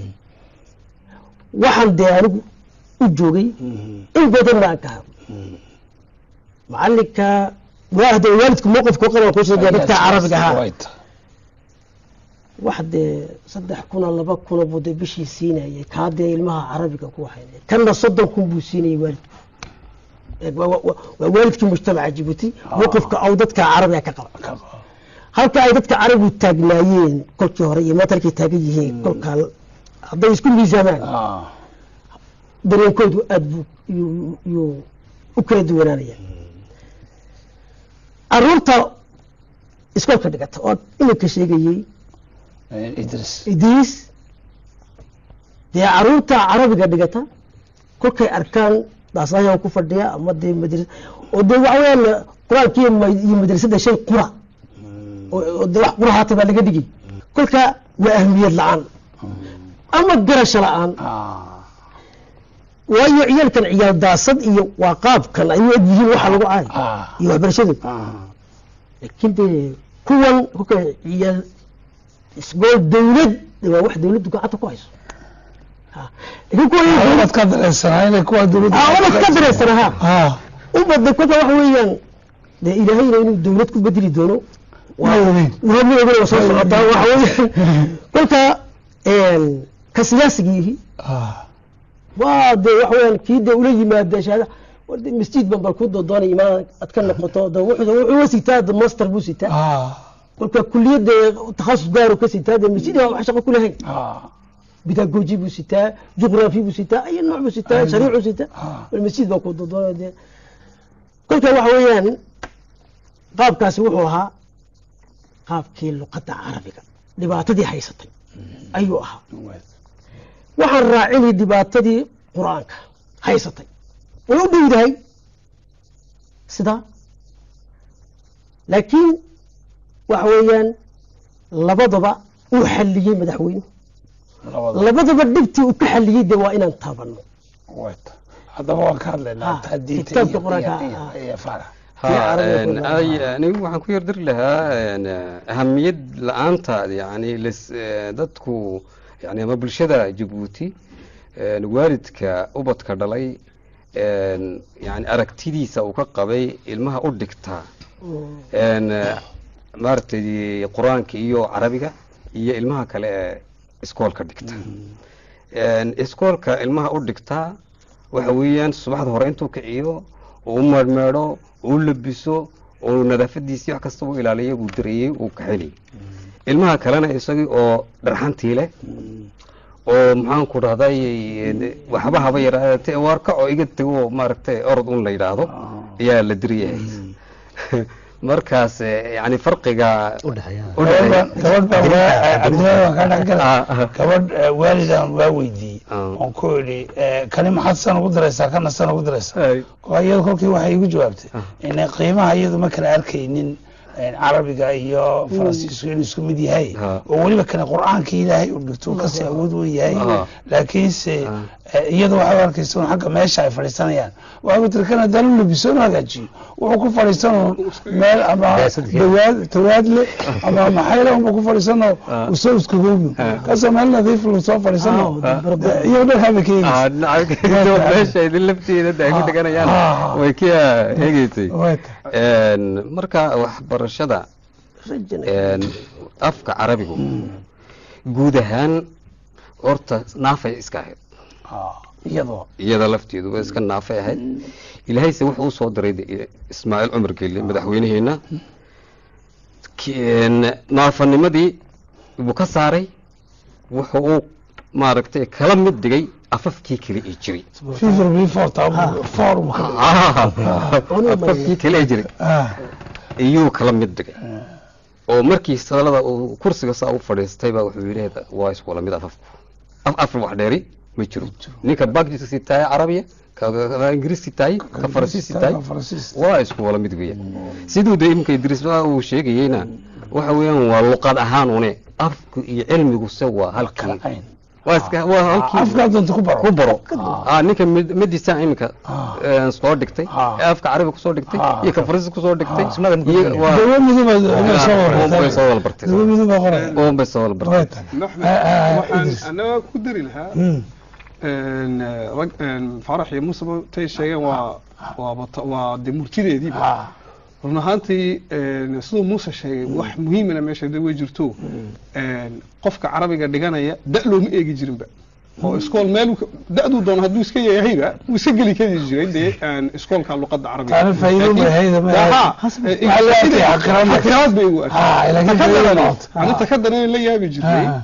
waxaan dee anigu u joogay in badan baan ka hadlo macalinka waa hadee waalidku mowqifka u qaban kuusoo dee dadka carabiga ahaa Way tahay. wax dee saddex kuna laba kuna buu dee bishii siinayay kaa dee ilmaha carabiga ku waxaynay kanna soddon kun buu siinayay waalidku Eeg, waa- waa waa waalidkii mujtamaca jibuuti mowqifka au dadka carabiga ka qaba Ka qabo. halka ay dadka carabigu taagnaayeen kolkii hore iyo maanta halkay taagan yihiin kolkaa hadday isku miisaamaan Ah, dareenkoodu aad buu yuu- yuu u kala duwanaanaya caruurta iskoolka dhigata oo iminka sheegayey eh, Idris idriis dee caruurta carabiga dhigata kolkay arkaan daasayaan ku fadhiya ama dee madras oo dee waxa weyaan qur-aanka iyo ma- iyo madrasada shay qura oo oo dee wax qura haata baa laga dhigay kolka waa ahmiyad la-aan ama garasho la-aan Ah, waayo ciyaalkan ciyaal daasad iyo waa qaabkan ay u eg yihiin waxa lagu caay ah, iyo waxbarashadu ah. laakiin dee kuwan kolka ciyaal isgool dawlad dee waa wax dawladdu gacanta ku hayso Ha. laakiin kuwan Ah, waad ka dareensanaa inay kuwa dawladda awalad ka dareysana ha Ah, u badda kolka waxa weeyaan dee ilaahayna inuu dawlad ku bedeli doono ma ogeyn. waa ma ogin waa soo socotaa waxa weeyaan kolka een, ka siyaasigiihi Ah, waa dee waxa weeyaan kii dee ula yimaada shahaada war dee masjid ban bal ku doodoonay imaan aad ka noqoto de wuxuu wuxuu sitaa de master buu sitaa ah, kolka kuliyadda takhasus gaaru ka sitaa de masjid waa wax shaqo ku lahayn ah, bidagoji buu sitaa juqraafi buu sitaa ayo nooc buu sitaa shariicuu sitaa ah. bal masjid baa ku doodoonay de kolka waxa weeyaan qaabkaasi wuxuu ahaa qaabkii luqadda carabiga dhibaatadii haysatay ayuu ahaa waxaan raacinay dhibaatadii qur-aanka haysatay way u dhowdahay sidaa laakiin waxa weeyaan labadaba uu xalliyey madaxweynuhu Labada labadaba dhibtii uu ka xalliyey de waa inaan taabanno way tahay. haddaba waan ka hadlaynaa Ah, taa diinta kitaabka iyo- qur-aanka, iyo- ah. iyo farax ha Tii carabiga een, ku lahaa. ay- anigu waxaan ku yardiri lahaa een, ahamiyad la-aanta yani lis- eh, dadku yani ama bulshada jabuuti een, waalidka ubadka dhalay een, yani aragtidiisa uu ka qabay ilmaha u dhigtaa een, eh, maaragtay qur-aanka iyo carabiga iyo ilmaha kale ee iskoolka dhigta een, iskoolka ilmaha u dhigtaa waxa weeyaan subaxda hore intuu kiciyo uu meedhmeedho uu labiso uu nadaafadiisii wax kasta u ilaaliyo uu dareeyey uu kaxeli ilmaha kalena isagii oo dharxantii leh oo maxaanku dhahday waxba haba yaraate waarka oo iga tego oo maaragtay orod un la yidhaahdo ayaa la diriyahay markaas eh, yani farqiga u dhexeeya u dhexeeya gabadh baa waa- cabdilaahi waan kaa dhex galay. Ah, ah. gabadh eh, waalidan waa weydiiyey Ah. oon ku idhi eh, kani maxaad san ugu daraysaa kana san ugu daraysaa Ay. Waa iyadu kolkii waxay igu jawaabtay inay qiimaha iyadu ma kala arkaynin eh, carabiga iyo faransiisku inuu isku mid yahay Ah. oo weliba kani qur-aanka ilaahay uu dhigto uu kasii awood weyn yahay Ah. laakiinse Ah. eh, iyadu waxay u arkaysa un xagga meesha ay fadhiisanayaan waxay ku tiri kan haddaan u labiso inu hagaajiyo wuxuu ku fadhiisan un meel ama Daasadka. dawaad tawaad le ama maxayla unba ku fadhiisanoo usoo iskagoobi kaasoo meel nadiif lu soo fadhiisano Ah. iyo dhan haba ka Ah, eegeysa nacam, meesha idin lafteeda de ay ku Ah. deganayaan Ah. way ka eegeysay Way tahay. Een, marka waxbarashada rajana een, afka carabigu guud ahaan horta naafay iska ahayd Ah, iyadoo iyada lafteedu way iska naafay ahayd ilaahayse wuxuu u soo diray de- ismaaciil cumar gelle madaxweynaheena Ki- naafanimadii buu ka saaray wuxuu uu maaragtay kala mid dhigay afafkii kale ee jiray fever before taa forum afafkii kale ee jiray iyuu kala mid dhigay oo markii salada uu kursiga saa u fadhiistay baa wuxuu yidhi waa isku wala mid afafku af af wax dheeri ma jiro ninka bagjiska sitaay carabiya ka ka ingiriis sitaay ka faransiis sitaay waa isku wala mid weeyaan siduu de imka idriis baa uu sheegayeyna waxa weeyaan waa luqad ahaan une afku iyo cilmigu se waa halkii waa iska waa halkii afkaa doonta ku baro ku baro ah ninka mid- midisa iminka Ah. ee, soo dhigtay Ah. ee afka carabiga kusoo dhigtay Ah. iyo ka faransiis kusoo dhigtay Ah. iyo waa dawo miduba inay soo uun bay soo warartay wada bartay dawo miduba qoray uun bay soo wada bartay way tahay maxmed Ah, ah, waxaan Idris. anaga ku dari lahaa Mm. een, eh, rag een, farax iyo musaba tay sheegeen waa waa bata- waa de murtideediiba Ah. run ahaantii een, siduu muuse sheegay wax muhiimana meesha de way jirto een, qofka carabiga dhiganaya da looma eegi jirinba oo iskool meel uu ka- da-duu doono hadduu iska yahayba wuu iska geli kari jiray dee een, iskoolka luqadda carabiga Taana faa'iido ma hayda, ma hayda. Haa, Waxaa eh, loo arkay xaqiraad. xaqiraad bay u Ah, laakiin arkay faa'iido noqoto. Ah. aninta ka daran la yaabi jirtay Ah.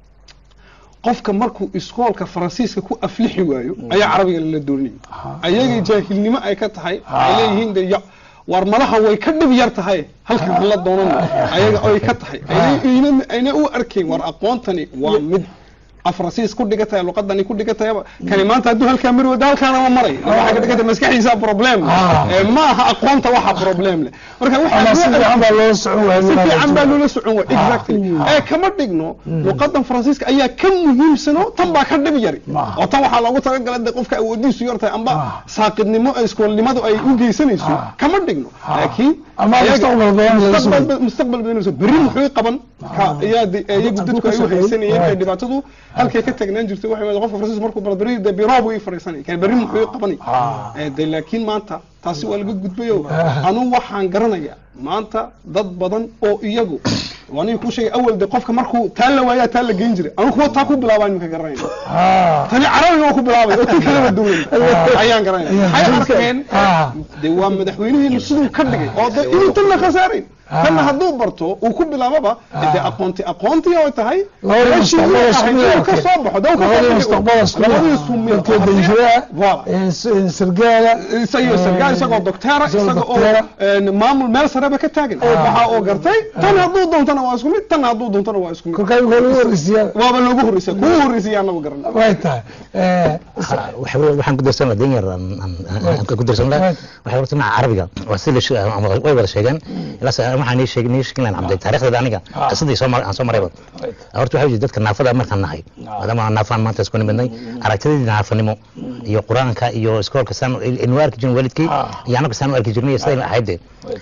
qofka markuu iskoolka faransiiska ku aflixi waayo ayaa carabiga lala doonayay ayagii jaahilnimo ay ka tahay ay leeyihiin de ya war malaha way ka dhib yar tahay halkan aan la doonan ayaga ay ka tahay ayna- ayna- ayna u arkayn war aqoontani waa mid afransiis ku dhigataya luqadani ku dhigatayaba kani maanta hadduu halkaa mari wada halkaanama maray waxaa ka dhigata maskaxdiisa problem Ah. Eh, ma aha aqoonta waxa problem leh marka ama waxaa si fiican baa loo socon waaya si wiilal fiican baa rajul. loola socon waay exactly ee kama dhigno luqadan faransiiska ayaa ka muhiimsano tan baa ka dhib yari Ma. oo tan waxaa loogu talagalay de qofka awoodiisu yartahay amba Ah. saaqidnimo ee iskoolnimadu ay u geysanayso Ah. kama dhigno Ah. laakiin Ama ayaga- mustaqbal badan laga soo- mustaqbal- mustaqbal badan laga soo berri muxuu qaban ka ayaa de- iyagu hadduu dadku ka ay u shaqeeyo. haysanayeen ee Right. dhibaatadu halkay ka tagnaan jirtay waxay wada qofka faransiis markuu baro berri de biroo buu ii fadhiisanay kan berri muxuu qabanay Ah. Eh, de laakiin maanta taasi waa laga gudbayo anu waxaan garanaya maanta dad badan oo iyagu waaniga kuu sheegay awal de qofka markuu taa la waayaa taa la geyn jiray anu kuwa taa ku bilaabaan imika garanayna Ah. tani carabiga waa ku bilaabay oo tii kaleba duwan ayaan garanaya waxay arkeen Ah. de waa madaxweynihiinu siduu ka dhigay oo de inuu tanna khasaarayn tanna hadduu barto uu ku bilaababa de aqoonti aqoontii oo tahay Labadii meeshii uu mustaqbal ahayd isku inuu ka mid soo baxo de uu ka soo labadii baxay. mustaqbal isku mid labadii isku mid dadkii danjiraha Voilà. ee s- ee sargaala isago sargaal isagoo docteera isagoo isaga oo docteera. een, maamul meel sareba ka taagan waxa oo gartay tan hadduu doontana waa isku mid tan hadduu doontana waa isku mid kolkaa imika lagu wargeysiyaa waaba loogu horreysay kugu horreysay anagu garan way tahay Eh, Ha, waxa weeye waxaan ku darsan lahaa denyar aan- aan- aan ku darsan lahaa Right. waxay horta dhinaca carabiga waa si la she- ama way wada sheegeen ilaas waxaan nii sheegin nii sheegin lahayn cabday taariikhdeeda aniga Ah. qisadii soo mar aan soo marayba right. horta waxaa jira dadka naafada markaan nahay maadaama aan naafaan maanta isku nimidnay aragtidii naafanimo iyo qur-aanka iyo iskoolka saan inu arki jirin waalidkii Ah. iyo anaga saan u arki jirnay siday ahayd dee Right.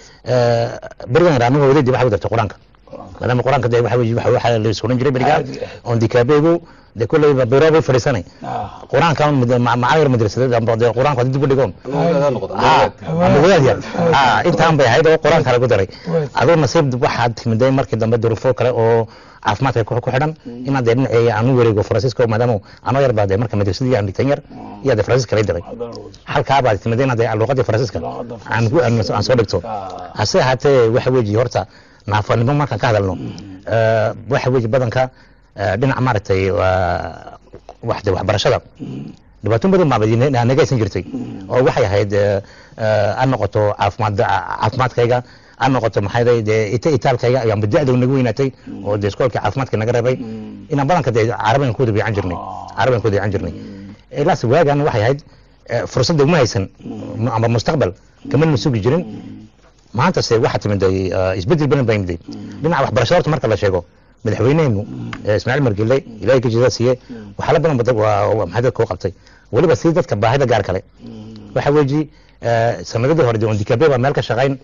berigan yar anigu wadaydii waxa u dartay qur-aanka maadaama qur-aanka dee waxa weeye- waxa waxa la isuran jiray berigaa Caadi ah. oon dikaabeegu dee kolleyba biro bay fadhiisanay Ah. qur-aanka macalin madrasadeed amba dee qur-aanka hadii dib u dhigoon Awoodada noqdo, Ah, awood. ama wadaad yar Ah, intaan bay ahayd oo qur-aanka lagu daray Right. adoo nasiib waxaad timiday markii dambe duruufo kale oo caafimaadka ku ku xidhan inaad dee dhinacii aan u wareego faransiiska maadaama anoo yar baa dee marka madrasadii aan dhigtan yar iyo dee faransiiska lay diray halkaa baad timiday inaad dee luqadii faransiiska Luqadda aan ku aan aan soo dhigto Ah. hase ahaatee waxa weeji horta naafanimo markaan ka hadalno eh, waxa weeji badanka eh, dhinaca maaragtay waa- wax dee waxbarashada dhibaatooyin badan baa nagaysan jirtay oo waxay ahayd eh, eh, ha noqoto caafimaad caafimaadkayga ha noqoto maxay day dee ita itaalkayga ayaanba da-da naga weynaatay oo dee iskoolkii caafimaadka naga reebay inaan badanka dee carabigan ku wada biican jirnay carabigan ku wada biican jirnay ilaas waagan waxay ahayd eh, fursadda uma haysan amba mustaqbal kamana sugi jirin maanta se waxaa timiday eh, isbedel badan baa yimiday dhinaca waxbarashada horta marka la sheego madaxweyneenu eh, ismaaciil margile ilaahay ka jida siiye waxyaala badan ba dad- waa- waa- maxay dadka u qabtay weliba si dadka baahida gaar kale waxa weeji eh, sanadadii hore dee on dikabe baa meel ka shaqayn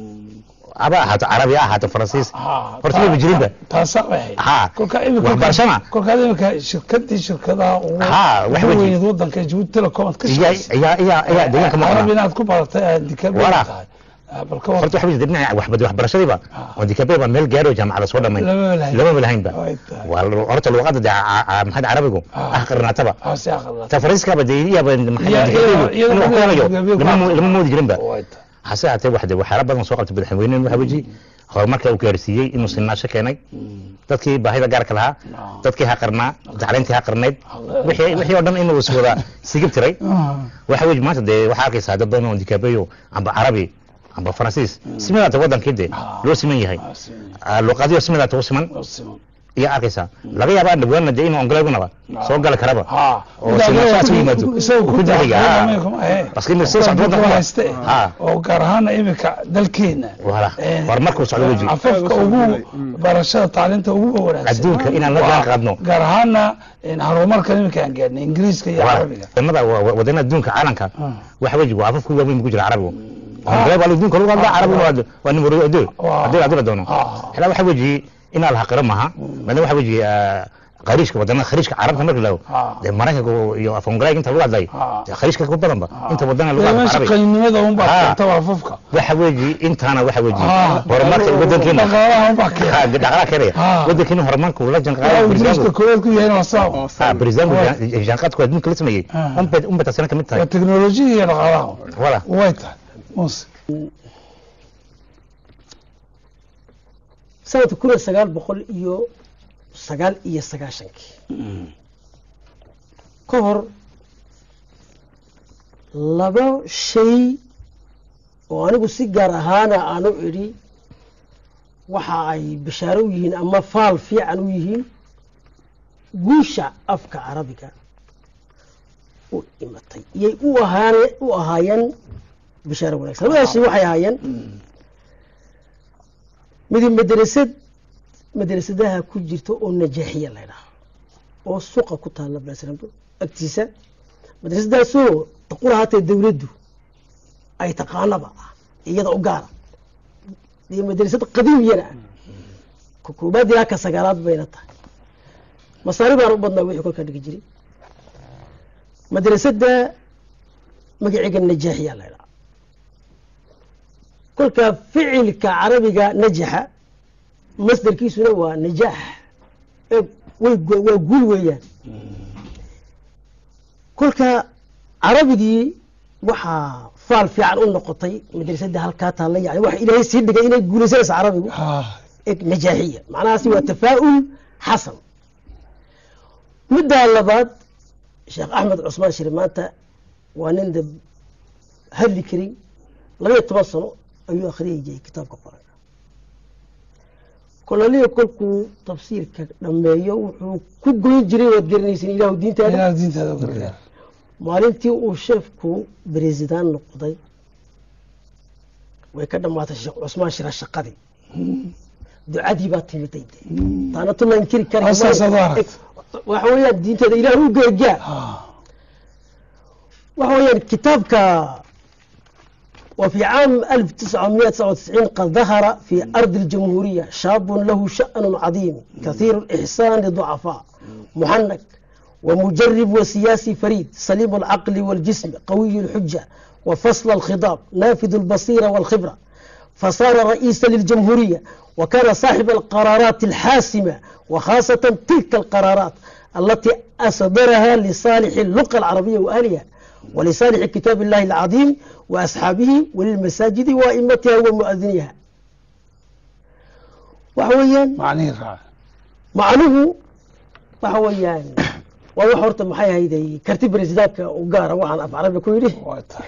aba ahaato carabi ha ahaato faransiis Ah, horta maba jirinba taasaa waxay Ha. kolka imika Waxbarashana. kolkaad imika shirkadii shirkadaha ugu Ha, wax ugu weji. weyneed wadanka Djibouti Telecom aad ka iya shaqaysay iya iya iya deegaanka ma carabi qabna inaad ku baratay aad dikabe Wala. tahay Ah, bal ka war horta waxa weji dee dhinaca waxbad waxbarashadiiba on dikabe baa meel gaadho jaamacada soo dhamayn Lamaba lahayn. lamaba lahaynba Way tahay. waa lu- horta luqadda dee ca- ca- maxay carabigu Ah. ah qarnaataba Ah, si aqal ta faransiiskaba dee iyaba maxay Iya- dikabeegu iya- iyada inuu wax ku qudheeda helayo dikabeegu lama mo- ma- lama moodi jirinba way tahay hase ahaatee wax dee waxyaala badan soo qabtay madaxweyneenu waxa weji horumarka uu gaarsiiyey inuu sinnaasho keenay dadkii baahida gaarka lahaa dadkii ha qarnaa tacliintii ha qarnayd wixii wixii oo dhan inuu is wada sigib tiray Ah, waxa weji maanta dee waxaa arkaysaa dad badan oo dikaabeyo amba carabi amba faransiis simidaata wadankii dee loo siman yahay ah, si- Ah, luqadiyo simidaata u siman oo siman. iyo arkaysaa laga yaabaa dhawaan dee inuu ongolagunaba soo gali karaba ha oo sinashaas u yimaado isaga ku ku dariga daahay Parce que imika soo socdo waddanka waa- hayste Ha. oo gaar ahaana imika dalkeena Wala. Eh, Horumarkuu socdo weji. afafka ugu barashada tacliinta ugu wanaagsan Adduunka inaan la jaan qaadno. gaar ahaana in horumarkan imika aan gaadhnay ingiriiska iyo carabiga wadamada wadana adduunka caalamka Ah. waxa weji waa afafku waaweyn ku jira carabigu ongolay baa adduunka lagu hadlaa carabigu waa waa nimero adduun Waa. haddii haddii la doono Ah. xilaa waxa weji inaa la haqiro maaha maadaama waxa weji khariijka wadamada khariijka carabka marka la Ah. dee maraykanka iyo af ongolay inta lagu hadlay Ah. dee khariijka ku badanba inta wadana lagu hadla meesha carabi qaninimada unbaa Ha. keenta waa afafka waxa weji intaana waxa weji Ah. horumarka wadankeena dhaqaalaha unbaa keenta Ha, dhaqaalaha keenaya Ah. wadankeena horumarka uu la Waa janqaadaya ingiriiska bariisaanku koowaad ku yahay waa sabab oo ha bariisaanku Waa. janqaadku adduunka la sameeyey Ah. unbay unbay taasina kamid tahay waa teknolojiya iyo dhaqaalaha wala way tahay muse sanadka kun iyo sagaal boqol iyo sagaal iyo sagaashankii ka hor laba shay oo anigu si gaar ahaana aanu idhi waxa ay bishaaro u yihiin ama faal fiican u yihiin guusha afka carabiga u imatay iyay u ahaan u ahaayeen bishaaro wanaagsan labadaas shay waxay ahaayeen midi madrasad madrasadaha ku jirta oo najaaxiya la ydhaha oo suqa ku taalla baasrambo agtiisa madrasadaasoo taqula haatee dawladdu ay taqaanaba ah iyada u gaara iyo madrasad qadiimiyana ah ka koobaad ilaa ka sagaalaad bayna tahay masaari baan u badnaa wixii kolkaa dhigi jiray madrasadda magaceega najaaxiya la ydhaha kolka ficilka carabiga najaxa masdarkiisuna waa najaax ee way waa guul weeyaan kolka carabigii waxaa faal fiican u noqotay madrasadda halkaa taalla yani waxa ilaahay sii dhigay inay guulaysanaysa carabigu ha eg najaaxiya macnahaasi waa tafaa'ul xasan middaa labaad sheekh axmed cusmaan shiri maanta waa nin de hadli karin labaiyo toban sano ayuu akhriyay jiray kitaabka qoranka kolaliya kolkuu tafsiirka dhammeeyo wuxuu ku goyn jiray waad garanaysin ilaahu diintaada ilaah diintaada u gargaar maalintii uu sheefku beresidaan noqday way ka dhammaatay sheekh cusmaan shira shaqadii ducadii baa timiday de taana tuma inkiri kari Asaasaad u aragtay. waxa weeyaan diinteeda ilaah u geegaa ha waxa weeyaan kitaabka وفي عام 1999 قد ظهر في أرض الجمهورية شاب له شأن عظيم كثير الإحسان للضعفاء محنك ومجرب وسياسي فريد سليم العقل والجسم قوي الحجة وفصل الخضاب نافذ البصيرة والخبرة فصار رئيسا للجمهورية وكان صاحب القرارات الحاسمة وخاصة تلك القرارات التي أصدرها لصالح اللغة العربية وأهلها ولصالح كتاب الله العظيم وأصحابه وللمساجد وأئمتها ومؤذنيها وحويا macnihii raac macnuhu waxa weeyaan waa wax horta maxay hayday karti baresidaanka u gaara waxaan af carabi ku yidhi way tahay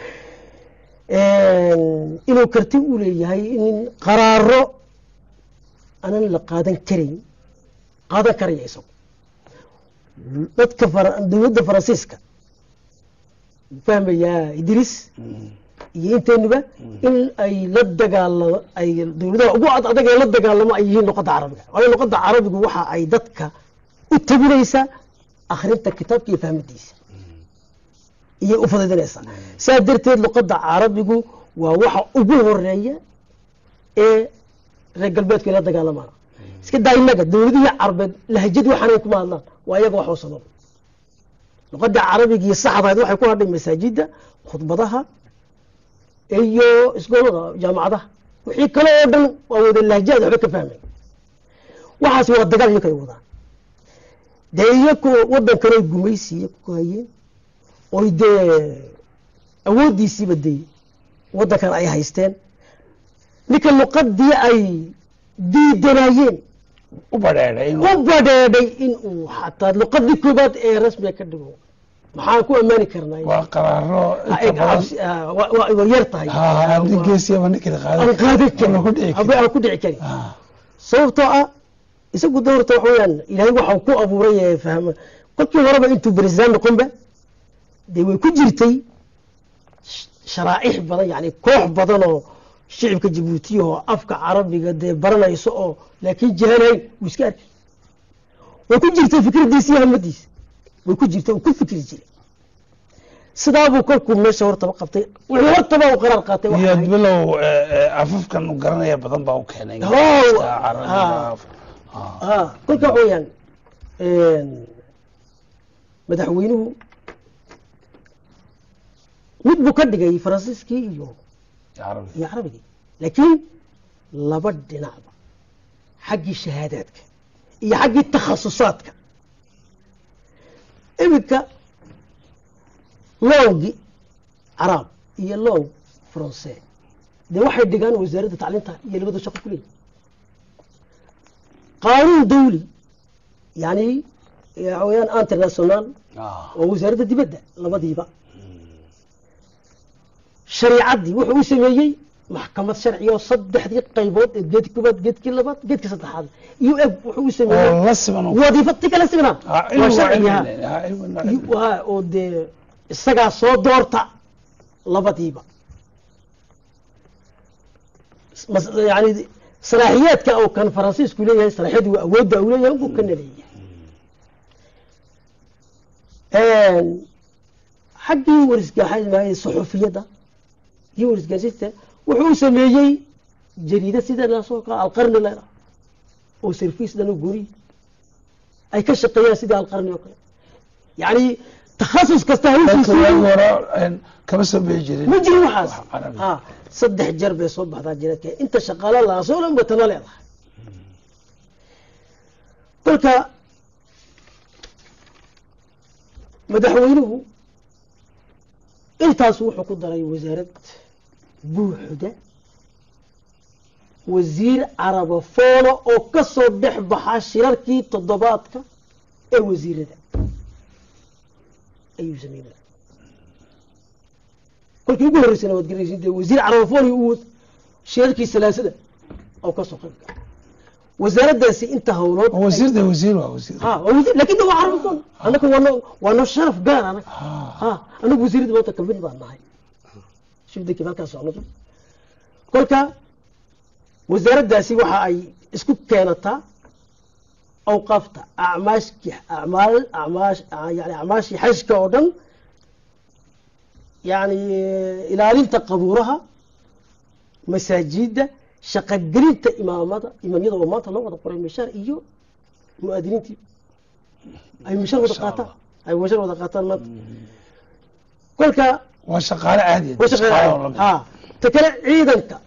inuu karti u leeyahay in qaraaro aanan la qaadan karayn qaadan karaya isagu dadka fara- dowladda faransiiska fahmayaa idris iyo inteenuba in ay la dagaalamo ay dowladaha ugu ad adag ee la dagaalamo ay yihiin luqadda carabiga waayo luqadda carabigu waxa ay dadka u tabinaysaa akhrinta kitaabka iyo fahmadiisa iyay u fudaydinaysaa saa darteed luqadda carabigu waa waxa ugu horeeya ee reer galbeedku ay la dagaalamaan iska daa innaga dowladihii carabeed lahjad waxaanay kuma hadlaan waa iyaga wax u sabab luqadda carabigii saxdahayd waxay ku hadhay masaajidda khudbadaha iyo iskoolada jaamacadaha wixii kale oo dhan waa wada lahjaad waxba ka fahmay waxaasi waa dagaal iyaga ay wadaan dee iyaku waddan kale gumaysiiya ku hayeen oy dee awooddiisiiba dee waddankan ay haysteen ninka luqadii ay diidanayeen u badheedhay inuu u badheedhay in uu xataa luqadii koobaad ee rasmiga ka dhigo maxaan ku ammaani karnaa waa qaraaro Ha, inta eg, badan cabsi- ah, waa- waa waa yar tahay ha nin geesiyaba ninkii aan qaadan karin ku dhici Haba aan ku dhici karin ha sababtoo ah isagu de horta waxa weeyaan ilaahay waxau ku abuuray ee fahma kolkii horeba intuu beresdaan noqonba dee way ku jirtay sh- sharaaix badan yani koox badan oo shicibka jabuutiya oo afka carabiga dee baranayso oo laakiin jahanayn wuu iska arkay way ku jirtay fikradiisa iyo hamadiisa way ku jirtay uu ku fikri jiray sidaabuu kolkuu meesha hortaba qabtay wuxuu hortaba uu qaraar qaatay waxa iyo ahayd- bilow eh, eh, afafkan u garanaya badan baa u keenay Oh, Ingiriiska, ah. carabiga ah kolka waxa weeyaan madaxweynuhu mid buu ka dhigay faransiiskii iyo carabi iyo carabigii laakiin laba dhinacba xaggii shahaadaadka iyo xaggii takhasusaadka iminka loongi caraab iyo loong faranse dee waxay dhigaan wasaaradda tacliinta iyo labada shaqo ku leeyihin qaanuun dawli yani waxa weeyaan international Ah, oo wasaaradda dibadda labadiiba shariicaddii wuxuu u sameeyey maxkamad sharci oo saddexdii qaybood ee geedkii koobaad geedkii labaad geedkii saddexaad iyo eg wuxuu u sameeyey oo la siman u- wadiifo ti kala signaa Ah, waa cilmi waa sharciga cilmi, ah, cilmi waa iyo- cilmi. waa oo dee isagaa soo doorta labadiiba mas- yani salaaxiyaadka uu kan faransiisku leeyahay salaaxiyadu waa awoodda uu leeyahay unbuu kana leeyahay xaggii warisgaxay suxufiyadda iyo warisgaasista wuxuu u sameeyey jariida sida lasoo kaa alqarni la oo service dhan oo guri ay ka shaqeeyaan sidii alqarni oo kale yani takhasus kasta dadka hawshiisu waagi hore een, kama soo bixi jirin ma jirin waxaas wax carabi. ha saddex jeer bay soo baxdaa jiradka inta shaqaale laasoo dhan bay tana leedahay kolka madaxweynuhu intaas wuxuu ku daray wasaarad buuxda wasiir carabofoona oo ka soo dhex baxa shirarkii toddobaadka ee wasiirada ayuu sameynaya kolkii ugu horreysana waad garanaysin dee wasiir carabofoni uu shirarkii salaasada oo ka soo qayb gala wasaaraddaasi inta howlood oo wasiir de wasiir waa wasiir ha waa wasiir laakiin de waa carabofon annaga waano waano sharaf gaar anaga ha anagu wasiirada maanta kamid baan nahay shifdakii halkaa socnoto kolka wasaaraddaasi waxa ay isku keenataa awqaafta acmaashki acmaal acmaash yani acmaashii xajka oo dhan yani ilaalinta qabuuraha masaajida shaqogelinta imaamada imaamyada oo maanta loo wada qoray mishaar iyo muaadiniintii ay mishaar wada qaataan ay mishaar wada qaataan maanta kolka waa shaqaale caadi ah, way shaqeynayaan. shaqaale oo la mid. ha ta kale ciidanka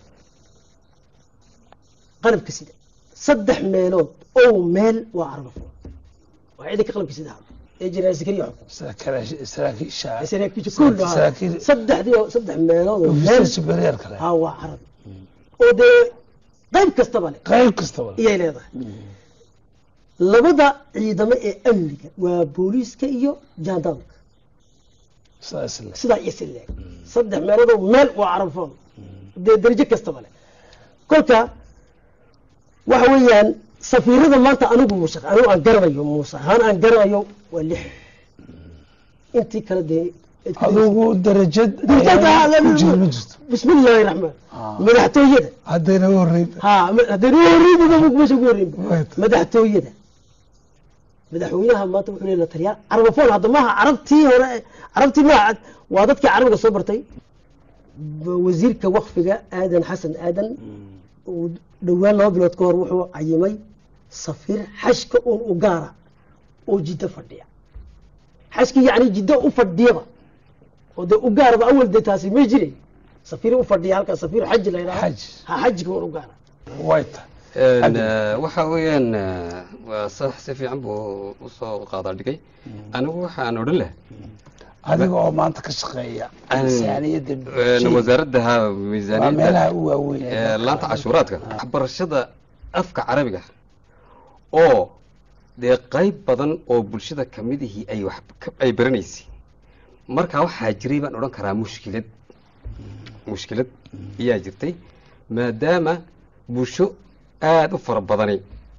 qalabka sida saddex meelood oo meel waa carabafo waa ciidanka qalabka sida ee jeneraal zakariya xukun Saraakiil- saraakiisha saraakiisha kullu ha saraakiil saddexdii oo saddex meelood oo ofisar meel superior kale ha waa carabi oo dee qayb kastaba leh qayb kastaba iyay leedahay labada ciidamo ee amniga waa booliiska iyo jaandaamka sidaas le sidaa iyo si leeg saddex meeloodoo meel waa carafoon dee darajo kastaba leh kolka waxa weeyaan safiirada maanta anigu muuse anigu aan garanayo muuse ahaan aan garanayo waa lix intii kale dee adigu darajad Darajad, ayaa ah, ku jira ma jirto bismi illaahi raxmaan madaxtooyada haddayna u horreyn ha haddeen u horreynba meesha ugu horreynba Right. madaxtooyada madaxweynaha maanta wuxuu leeyahay taliyaal carabofoon hadda maaha carabtii hore carabtii maaha waa dadkii carabiga soo bartay Ba- wasiirka wakfiga aadan xasan aadan uu dhowaan laba bilood ka hor wuxuu cayimay safiir xashka uun u gaara oo jiddo fadhiya xashkii yacni jiddo u fadhiyaba oo dee u gaaraba awal dee taasi may jiray safiir u fadhiya halkaa safiir xaji la yidhaha Xaj. ha xajiga uun u gaara way tahay Een, eh, waxa weeyaan eh, waa sax si fiican buu usoo qaadaa dhigay anigu waxaan odhan leh adiga oo maanta ka shaqeeya miisaaniyadda een, bulshada wasaaradda ha waa miisaaniyadda meelaha u waaweyn ee ee, dalka. laanta cashuuraadka waxbarashada afka carabiga oo dee qayb badan oo bulshada kamid ihii ay wax ka- ay baranaysay marka waxaa jiray baan odhan karaa mushkilad mushkilad ayaa jirtay maadaama bulsho aada u fara badani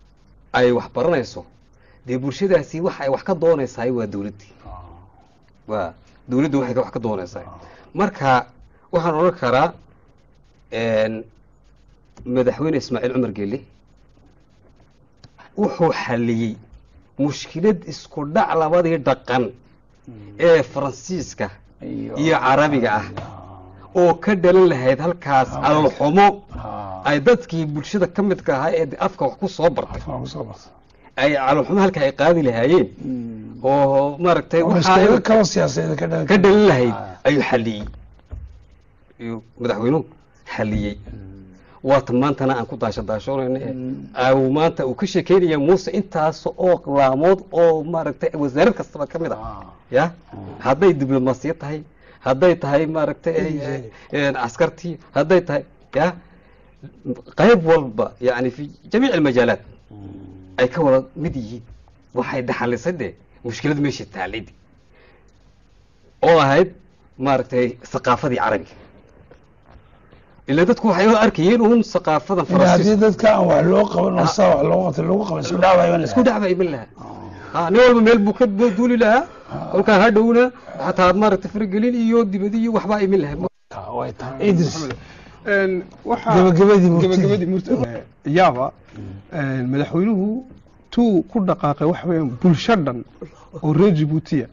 ay wax baranayso dee bulshadaasi waxa ay wax ka doonaysaay waa dowladdii waa dowladdu waxay wax ka doonaysaa marka waxaan odhan karaa een, madaxweyne ismaaciil cumar gelle wuxuu xalliyey mushkilad isku dhac labadii dhaqan ee faransiiska iyo carabiga ah oo ka dhalan lahayd halkaas calolxumo ay dadkii bulshada ka midka ahaa ee afka wax ku soo bartay ay calolxumo halka ay qaadi lahaayeen oo maaragtay waxa ay mushkilado kaloo siyaasadeed ka dhalan ka dhalin lahayd ayuu xalliyey ayuu madaxweynuhu xalliyey waata maantana aan ku daasho daashoonayna ee uu maanta uu ka sheekeynaya muuse intaas oo laamood oo maaragtay wasaarad kastaba ka mid ah ya hadday diblomaasiyad tahay hadday tahay maaragtay een, askartii hadday tahay ya qayb walba yani fi jamiic almajaalaat ay ka wada mid yihiin waxay dhaxalisay dee mushkilad meesha taalid oo ahayd maaragtay thaqaafadii carabiga ila dadku waxay u arkayeen uun thaqaafadan haddii faransiiska dadka aan wax loo qaban oo saa wax loo qabta lagu qaban isku dhacbaa isku dhacba iman lahaa ha nin walba meel buu ka duuli lahaa kolkaa hadhowna xataa maaragtay faragelin iyo dibadi iyo waxbaa iman lahaa idris Een, waxaa- Gabagabadii murtida. gabagabadii murtida. yaaba een, madaxweynuhu tuu ku dhaqaaqay waxa weeyaan bulsho dhan oo reer jibuutiya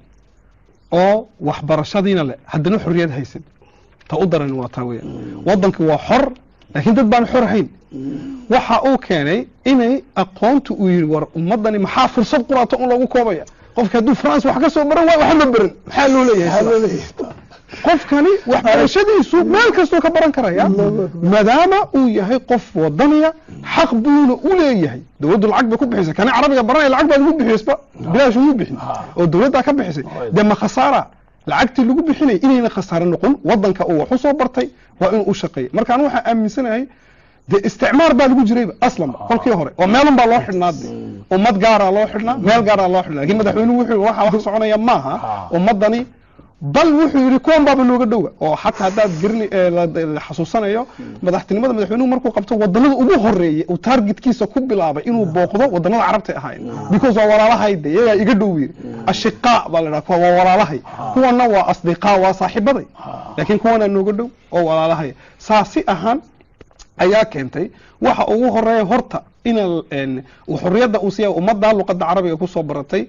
oo waxbarashadiina leh haddana xorriyad haysan ta u daran waa taa weeyaan waddanki waa xor laakiin dad baan xor ahayn waxa uu keenay inay aqoontu uu yidhi war ummaddani maxaa fursad quraata un loogu koobaya qofka hadduu france wax ka soo baran waayo waxba ma baran maxaa loo leeyahay qofkani waxbarashadiisu meel kastuu ka baran karaya maadaama uu yahay qof wadaniya xaq buuna u leeyahay dowladdu lacag bay ku bixisay kani carabiga baranaya lacag baad ugu bixisba bilaash ugu bixin oo dowladdaa ka bixisay dee ma khasaara lacagtii lagu bixinay inayna khasaare noqon wadanka uu wax u soo bartay waa inuu u shaqeeya marka anu waxaan aaminsanahay dee isticmaar baa lagu jirayba aslanba kolkii hore oo meelun baa loo xidhnaa de ummad gaaraa loo xidhnaa meel gaaraa loo xidhnaa lakin madaxweynuhu wuxuu waxa wax soconaya maaha ummadani bal wuxuu yidhi kuwan baaba nooga dhowa oo xataa haddaad gerini ee la la xasuusanayo madaxtinimada madaxweynuhu markuu qabto wadanada ugu horeeyay uu targetkiisa ku bilaabay inuu booqdo wadanada carabta ahaayeen because waa walaalahay de iyagaa iga dhow yiri ashiqaa baa la dhaha kuwa waa walaalahay kuwana waa asdiqaa waa saaxiibaday laakiin kuwanaa nooga dhow oo walaalahay saasi ahaan ayaa keentay waxa ugu horeeya horta ina xorriyadda uu siiya ummadda luqadda carabiga kusoo baratay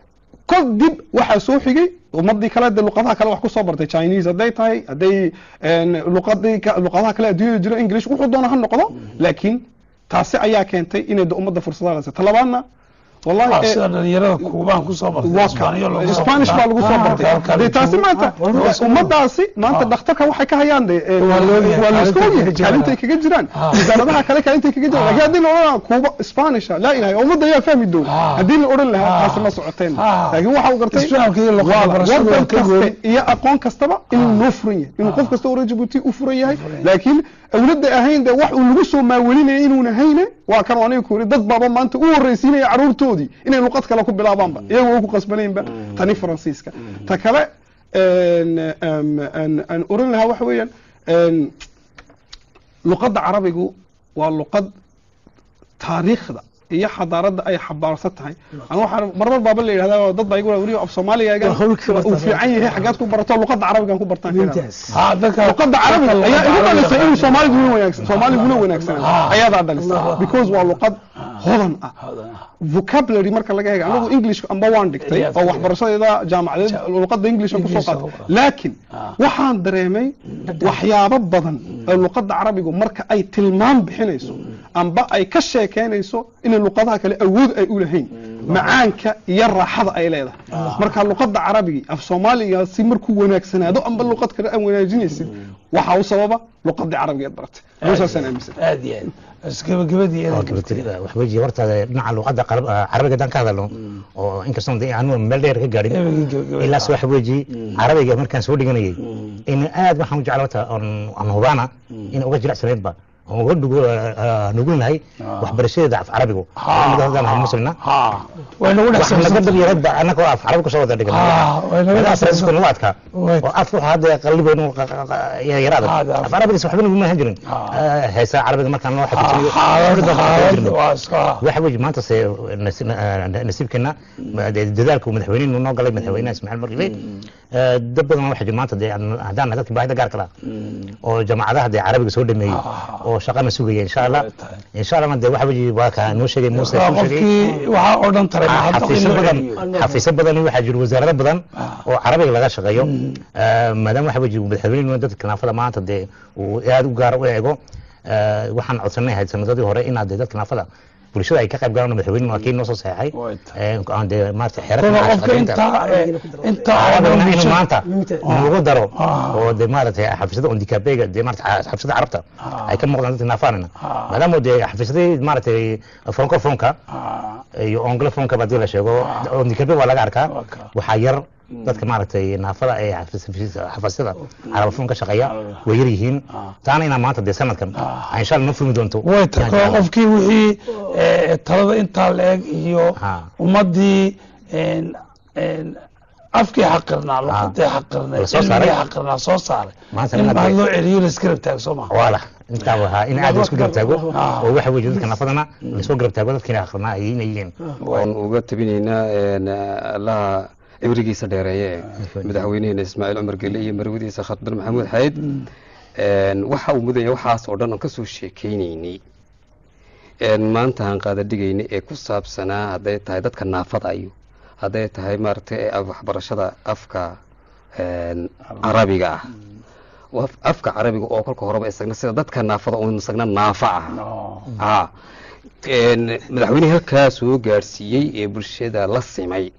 kadib waxaa soo xigay ummadii kale de luqadaha kale wax kusoo bartay chinese hadday tahay hadday luqadii ka- luqadaha kale adduunyada jiro english wuxuu doona ha noqdo laakiin taasi ayaa keentay inay de ummadda fursadaha lasa talabaadna wallahi eh, sida dhalinyarada kuubaan kusoo bartay waa Isbaaniyo lagu soo spanish baa lagu soo bartay halkan dee taasi maanta ummadaasi maanta dhakhtarka waxay ka hayaan de eh, Waa la ogyahay, waa la iska kaalintay ogyahay kaga jiraan. kaalintay kaga jiraan wasaaradaha kale kaalintay kaga jiraan laakiin haddii la odhan kuuba spanisha laa ilaha ummadda ayaa fahmi doona Ah. haddii la odhan lahaa Ah. taasi ma socoteen Ah. laakiin waxa uu gartay Isfahamka iyo luqadda waa barashadu waa wadan ka kaste gooni. iyo aqoon kastaba inuu noo furan yahay inuu qof kasta oo reer Djibouti u furan yahay laakiin awladda ahayn de wax uu lagu soo maawelinaya inuuna hayne waa kan aniga ku yiri dad baaba maanta u horreysiinaya caruurtoodii inay luqad kale ku bilaabaanba iyagoo ku qasbanaynba tani faransiiska ta kale een, een, een, aan oran lahaa waxa weeyaan een, luqadda carabigu waa luqad taariikhda iyo xadaaradda ay xabaarsan tahay anu waxaan marmar baaba la yidhahdaa dad baa igu weli af soomaaligaaga Waa hawlkii uu bartaan. fiican yahay xaggaad ku barato luqadda carabigan ku bartaan ka yidhahdaa. nintaas Ah, dadka luqadda carabiga ayaa igu dhalisay inuu soomaaliguna wanaagsan soomaaliguna wanaagsan Ah. ayadaa dhalisay because waa luqad hodan ah vocabulary marka laga hega anagu english amba waan dhigtay Ayaad oo ka waxbarashadeeda jaamacadeed luqadda english aan kusoo English qaatay ku qaatay. laakiin waxaan dareemay waxyaabo badan oo luqadda carabigu marka ay tilmaam bixinayso amba ay ka sheekeynayso inay luqadaha kale awood ay u lahayn macaanka iyo raaxada ay leedahay marka luqadda carabigi af soomaaliga si markuu wanaagsanaado amba luqad kale aan wanaajinaysid waxaa u sababa luqadii carabigeed baratay saasaan aaminsan aad iyo aad isgabagabadii oo inay gabagabada waxba jii horta dhinaca luqadda qarab- ah, carabiga haddaan ka hadalno oo inkastoo dee aanu meel dheer ka gaadhin Gabagabadii, gabagabadii. ilaas waxa weji carabiga markaan soo dhiganayay in aad waxaan u jeclaa horta oon aan hubaana in uga jilicsanaydba oon uga nugu- ah, nugulnahay waxbarashadeeda af carabigu anaga muslimna ha way nagu dhex waxaan laga dhabyarada annaga oo af carabi kusoo wada dhigan Ah, way naga Madaxa dhexsan- Faransiiska nagu adkaa Way- oo afka waxaa hadda qalbigeenu yaraada Ah, da- af carabigiis waxba nagu maahan jirin Ah. heesaa carabiga markaan loo xafijinayo xaalad xaalad waa iska waxa weeye maanta se nasi- na- nasiibkeena ma- dee dadaalka uu madaxweynuhu noo galay madaxweynaha ismaaciil markile dad badan waxa jira maanta dee aan- haddaan nahay dadkii baahida gaarka laha oo jamacadaha dee carabiga soo dhameeyey Ah. oo shaqana sugaya insha allah Way tahay. insha allahna dee waxa weeye waa kaa noo sheegay muuse waa noo sheegay qofkii waxaa oo dhan taray Ah, hadda xafiisyo in loo badan celiyo. xafiisyo badan waxaa jira wasaarado badan oo carabiga laga shaqeeyo Eh, maadaama waxa weeye madaxweynuhu dadka naafada maanta dee uu aad u gaar u eego eh, waxaan codsanay ahayd sanadadii hore inaad dee dadka naafada bulshada ay ka qayb galaan madaxweynuhu waa kii noo soo saxeexay Way tahay. Eh, aan dee maarata xeerarka Kuna macaashka qofka shaqaynta. intaa eh, intaa oo Carabigana dhan inuu bulshada- maanta Ah. nugu daro Ah. oo dee maaragtay xafiisyada ondikabega dee maarata xafiisyada carabta Ah. ay ka muuqdaan dadka naafaanina Ah. maadaama dee xafiisyadii maaragtay francofonka Ah, iyo anglofonka hadii la sheego ondikabe waa laga arkaa Waa ka. waxaa yar dadka maaragtay naafada ee xafiisyada carabafon ka shaqeeya way yar yihiin taana inaa maanta dee sanadkan Ah. ay insha allah noo furmi doonto way tahay koo qofkii wixii eh, talada intaa la-eg iyo Ah. ummadii een, een, afkii xaqirnaa luqadii xaqirnaa La soo saaray. cilmigii xaqirnaa soo saaray Maanta in inaad- baa loo celiyo la iska rabtaago soo maha waala intaa wahaa in aad isku garab taago Ah. oo waxa weeye dadka naafadana lasoo garab taago dadkiina aqrinaa ay inay yihiin waan uga tabinaynaa een, allaha cibrigiisa dheereeye madaxweyneheena ismaaciil cumar gelle iyo marwadiisa khadbar maxamuud xayd een, waxa uu mudanya waxaas oo dhan aan kasoo sheekeynaynay een, maanta aan qaada dhigaynay ee ku saabsanaa hadday tahay dadka naafada iyo hadday tahay maaragtay ee waxbarashada afka een, carabiga ah Waf- afka carabiga oo kolka horeba isagna sida dadka naafada oo isagna naafa ah ah een, madaxweyne halkaa soo gaadhsiiyey ee bulshada la simay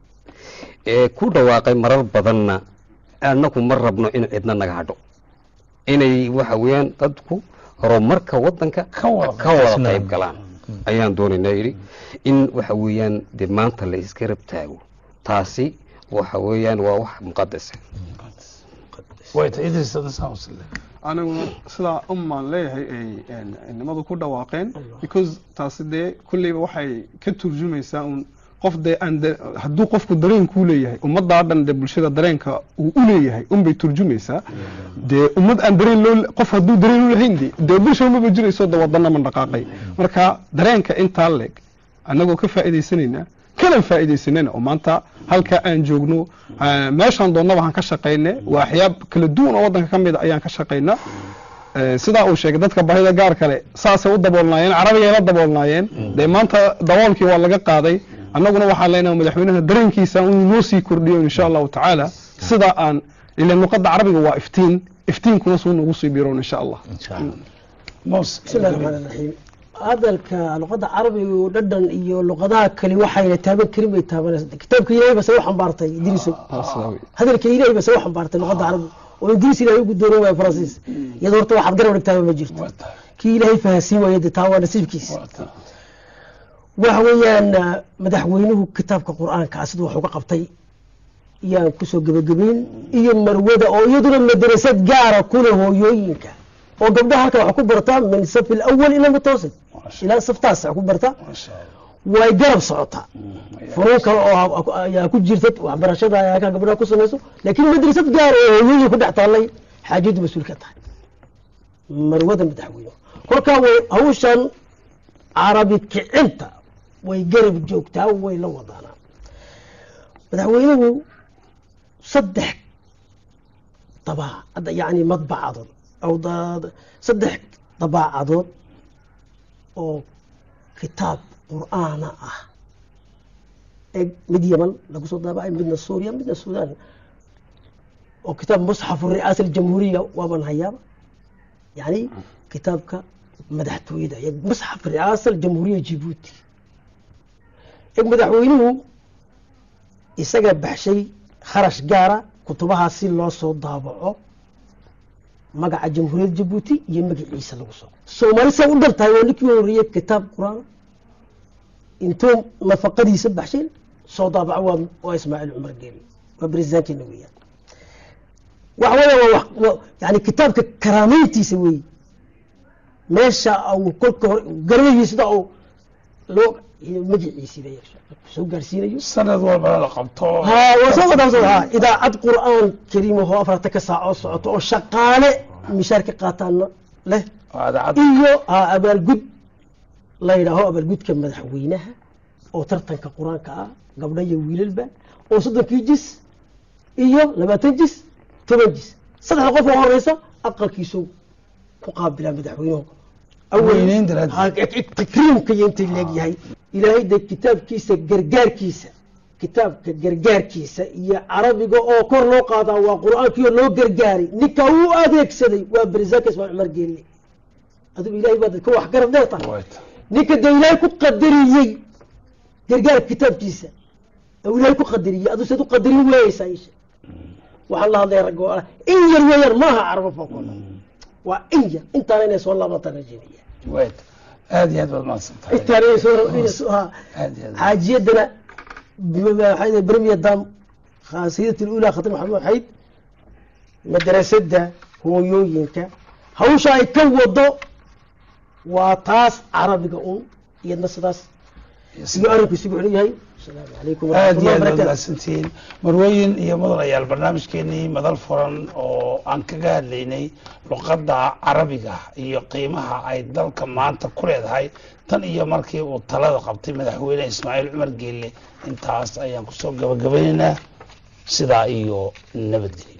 ee ku dhawaaqay marar badanna annagu ma rabno in cidna naga hadho inay waxa weeyaan dadku horumarka wadanka Ka wada ka wada qayb galaan ayaan doonaynaa yidhi in waxa weeyaan dee maanta la iska rab taago taasi waxa weeyaan waa wax muqadasa way tahay idris hadda saan usile aniguna sidaa umaan leeyahay ay een, nimadu ku dhawaaqeen because taasi dee kulleyba waxay ka turjumaysaa un qof dee aan de- hadduu qofku dareenkuu leeyahay ummaddaa dhan dee bulshada dareenka uu u leeyahay unbay turjumaysaa dee ummad aan dareen loo qof hadduu dareen u lahayn de dee bulsha umaba jirayso de wadana man dhaqaaqay marka dareenka intaa leeg annagoo ka faa'iidaysanaynaa kana faa'iidaysanayna oo maanta halka aan joogno ah, meeshaan doonnaba aan ka shaqayne waa axyaab kala duwan oo waddanka ka mid a ayaan ka shaqaynaa Eh, sidaa uu sheegay dadka baahida gaar kale saasay u daboolnaayeen carabigay la daboolnaayeen dee maanta daboolkii waa laga qaaday annaguna waxaan leenahay madaxweynaha dareenkiisa inuu noo sii kordhiyo insha allahu tacaala sida aan ilan luqadda carabiga waa iftiin iftiinkuna suu nagu sii biroon insha allah insha allah mos بسم الله الرحمن الرحيم hadalka luqadda carabiga oo dhadhan iyo luqadaha kale waxayna taaban karin bay taabanaysa kitaabka ilaahay base u xambaartay idriisow Sidaa wey. hadalka ilaahay base u xambaartay luqadda carabiga oo ingiriis ilaahay ugu dooran waaya faransiis iyadoo horta waxaad garab dhigtaaba ma jirto waa tahay kii ilaahay fahansiin waaya dee taa waa nasiibkiisa waa tahay waxa weeyaan ah, madaxweynuhu kitaabka qur-aanka ah siduu wax uga qabtay yaan kusoo gebagabeyn iyo marwada oo iyaduna madrasad gaara kule hooyooyinka oo gabdhaha halka wax ku bartaa min safi alawal ila mutawassit ilaa saftaas wax ku barta masha allah way garab socotaa furuun kale oo ha- ayaa ku jirta waxbarashada ayaa ka gabdhaha ku samayso laakiin madrasad gaar oo hooyooyin ku dhex taallay xaajadu mas-uul ka tahay marwada madaxweyne kolkaa way hawshan carabi kicinta way garab joogtaa way la wadaanaa madaxweynuhu saddex dabaa hadda yacni madbacadood aw da- saddex dabaacadood oo kitaab qur'aana ah ee mid yaman lagu soo daabacay midna suuriya midna suudaan oo kitaab musxafu ri'aasa aljamhuuriya waaban hayaaba yani kitaabka madaxtooyada iyo musxaf ri'aasa aljamhuuriya jibuuti ee madaxweynuhu isaga baxshay kharash gaara kutubahaa si loo soo daabaco magaca jamhuuriyadda jabuuti iyo magaciisa lagu soo soomaali saa u dhan tahay waa ninkii horreeyey kitaab qur-aan intuu nafaqadiisa baxshay soo daabaco waa waa ismaaciil cumar geeli waa barisaankeena weeyaan waxa weeya waa wax- waa- yani kitaabka karaameyntiisa weeye meesha uu kolka hore garbahiisda uu loo magaciisiiba soo gaarsiinayo sanad walbana la qabto ها وسوف ها إذا عد قرآن كريم هو أفرت كساعة صوت أو شقالة مشاركة قاتلنا له idaacad إيو ها أبال قد لا يراهو أبال قد كم مدحوينها أو ترتن كقرآن كا قبل يويل البا أو صدق كيجس إيو لما تنجس تنجس صدق قف ورئيسة أقل كيسو مقابل مدحوينه Weynayn daraaddeed. ها تكريم كي انت اللي هي إلهي ده كتاب كيسة قرقار كيسة kitaabka gargaarkiisa iyo carabiga oo kor loo qaadaa waa qur-aankiio loo gargaaray ninka uu adeegsaday waa berzakis waa cumar geelle adigu ilahay baad ka wax garab dheerta wayta ninka dee ilaahay ku qadariyey gargaarka kitaabkiisa oo ilaahay ku qadariyey adu sad u qadarin weeyeysaa isha waxaan la hadlaya raggo in yar weeyaan maaha carabo fookooda waa in yar intaana inay soo laabataan rajeynaya wayta aad iyo aad baad mahadsan tahay intaana inay soo inay soo ha aad iyo aad xaajiyadana waxay برمية دام خاصية الأولى خطيب محمد وحيد مدرسة هويوينكا هوشا ay ka wado waa taas carabiga un iyadna sidaas iyo arinku isugu xidhan yahay asalaamu calaykum aad iyo waraxmatullahi aad baad wabarakaatu mahadsantihiin marwooyin iyo mudanayaal barnaamijkeenii madal furan oo aan kaga hadlaynay luqadda carabiga iyo qiimaha ay dalka maanta ku leedahay tan iyo markii uu talada qabtay madaxweyne ismaaciil cumar geelle intaas ayaan kusoo gabagabaynaynaa sidaa iyo nabadgelyo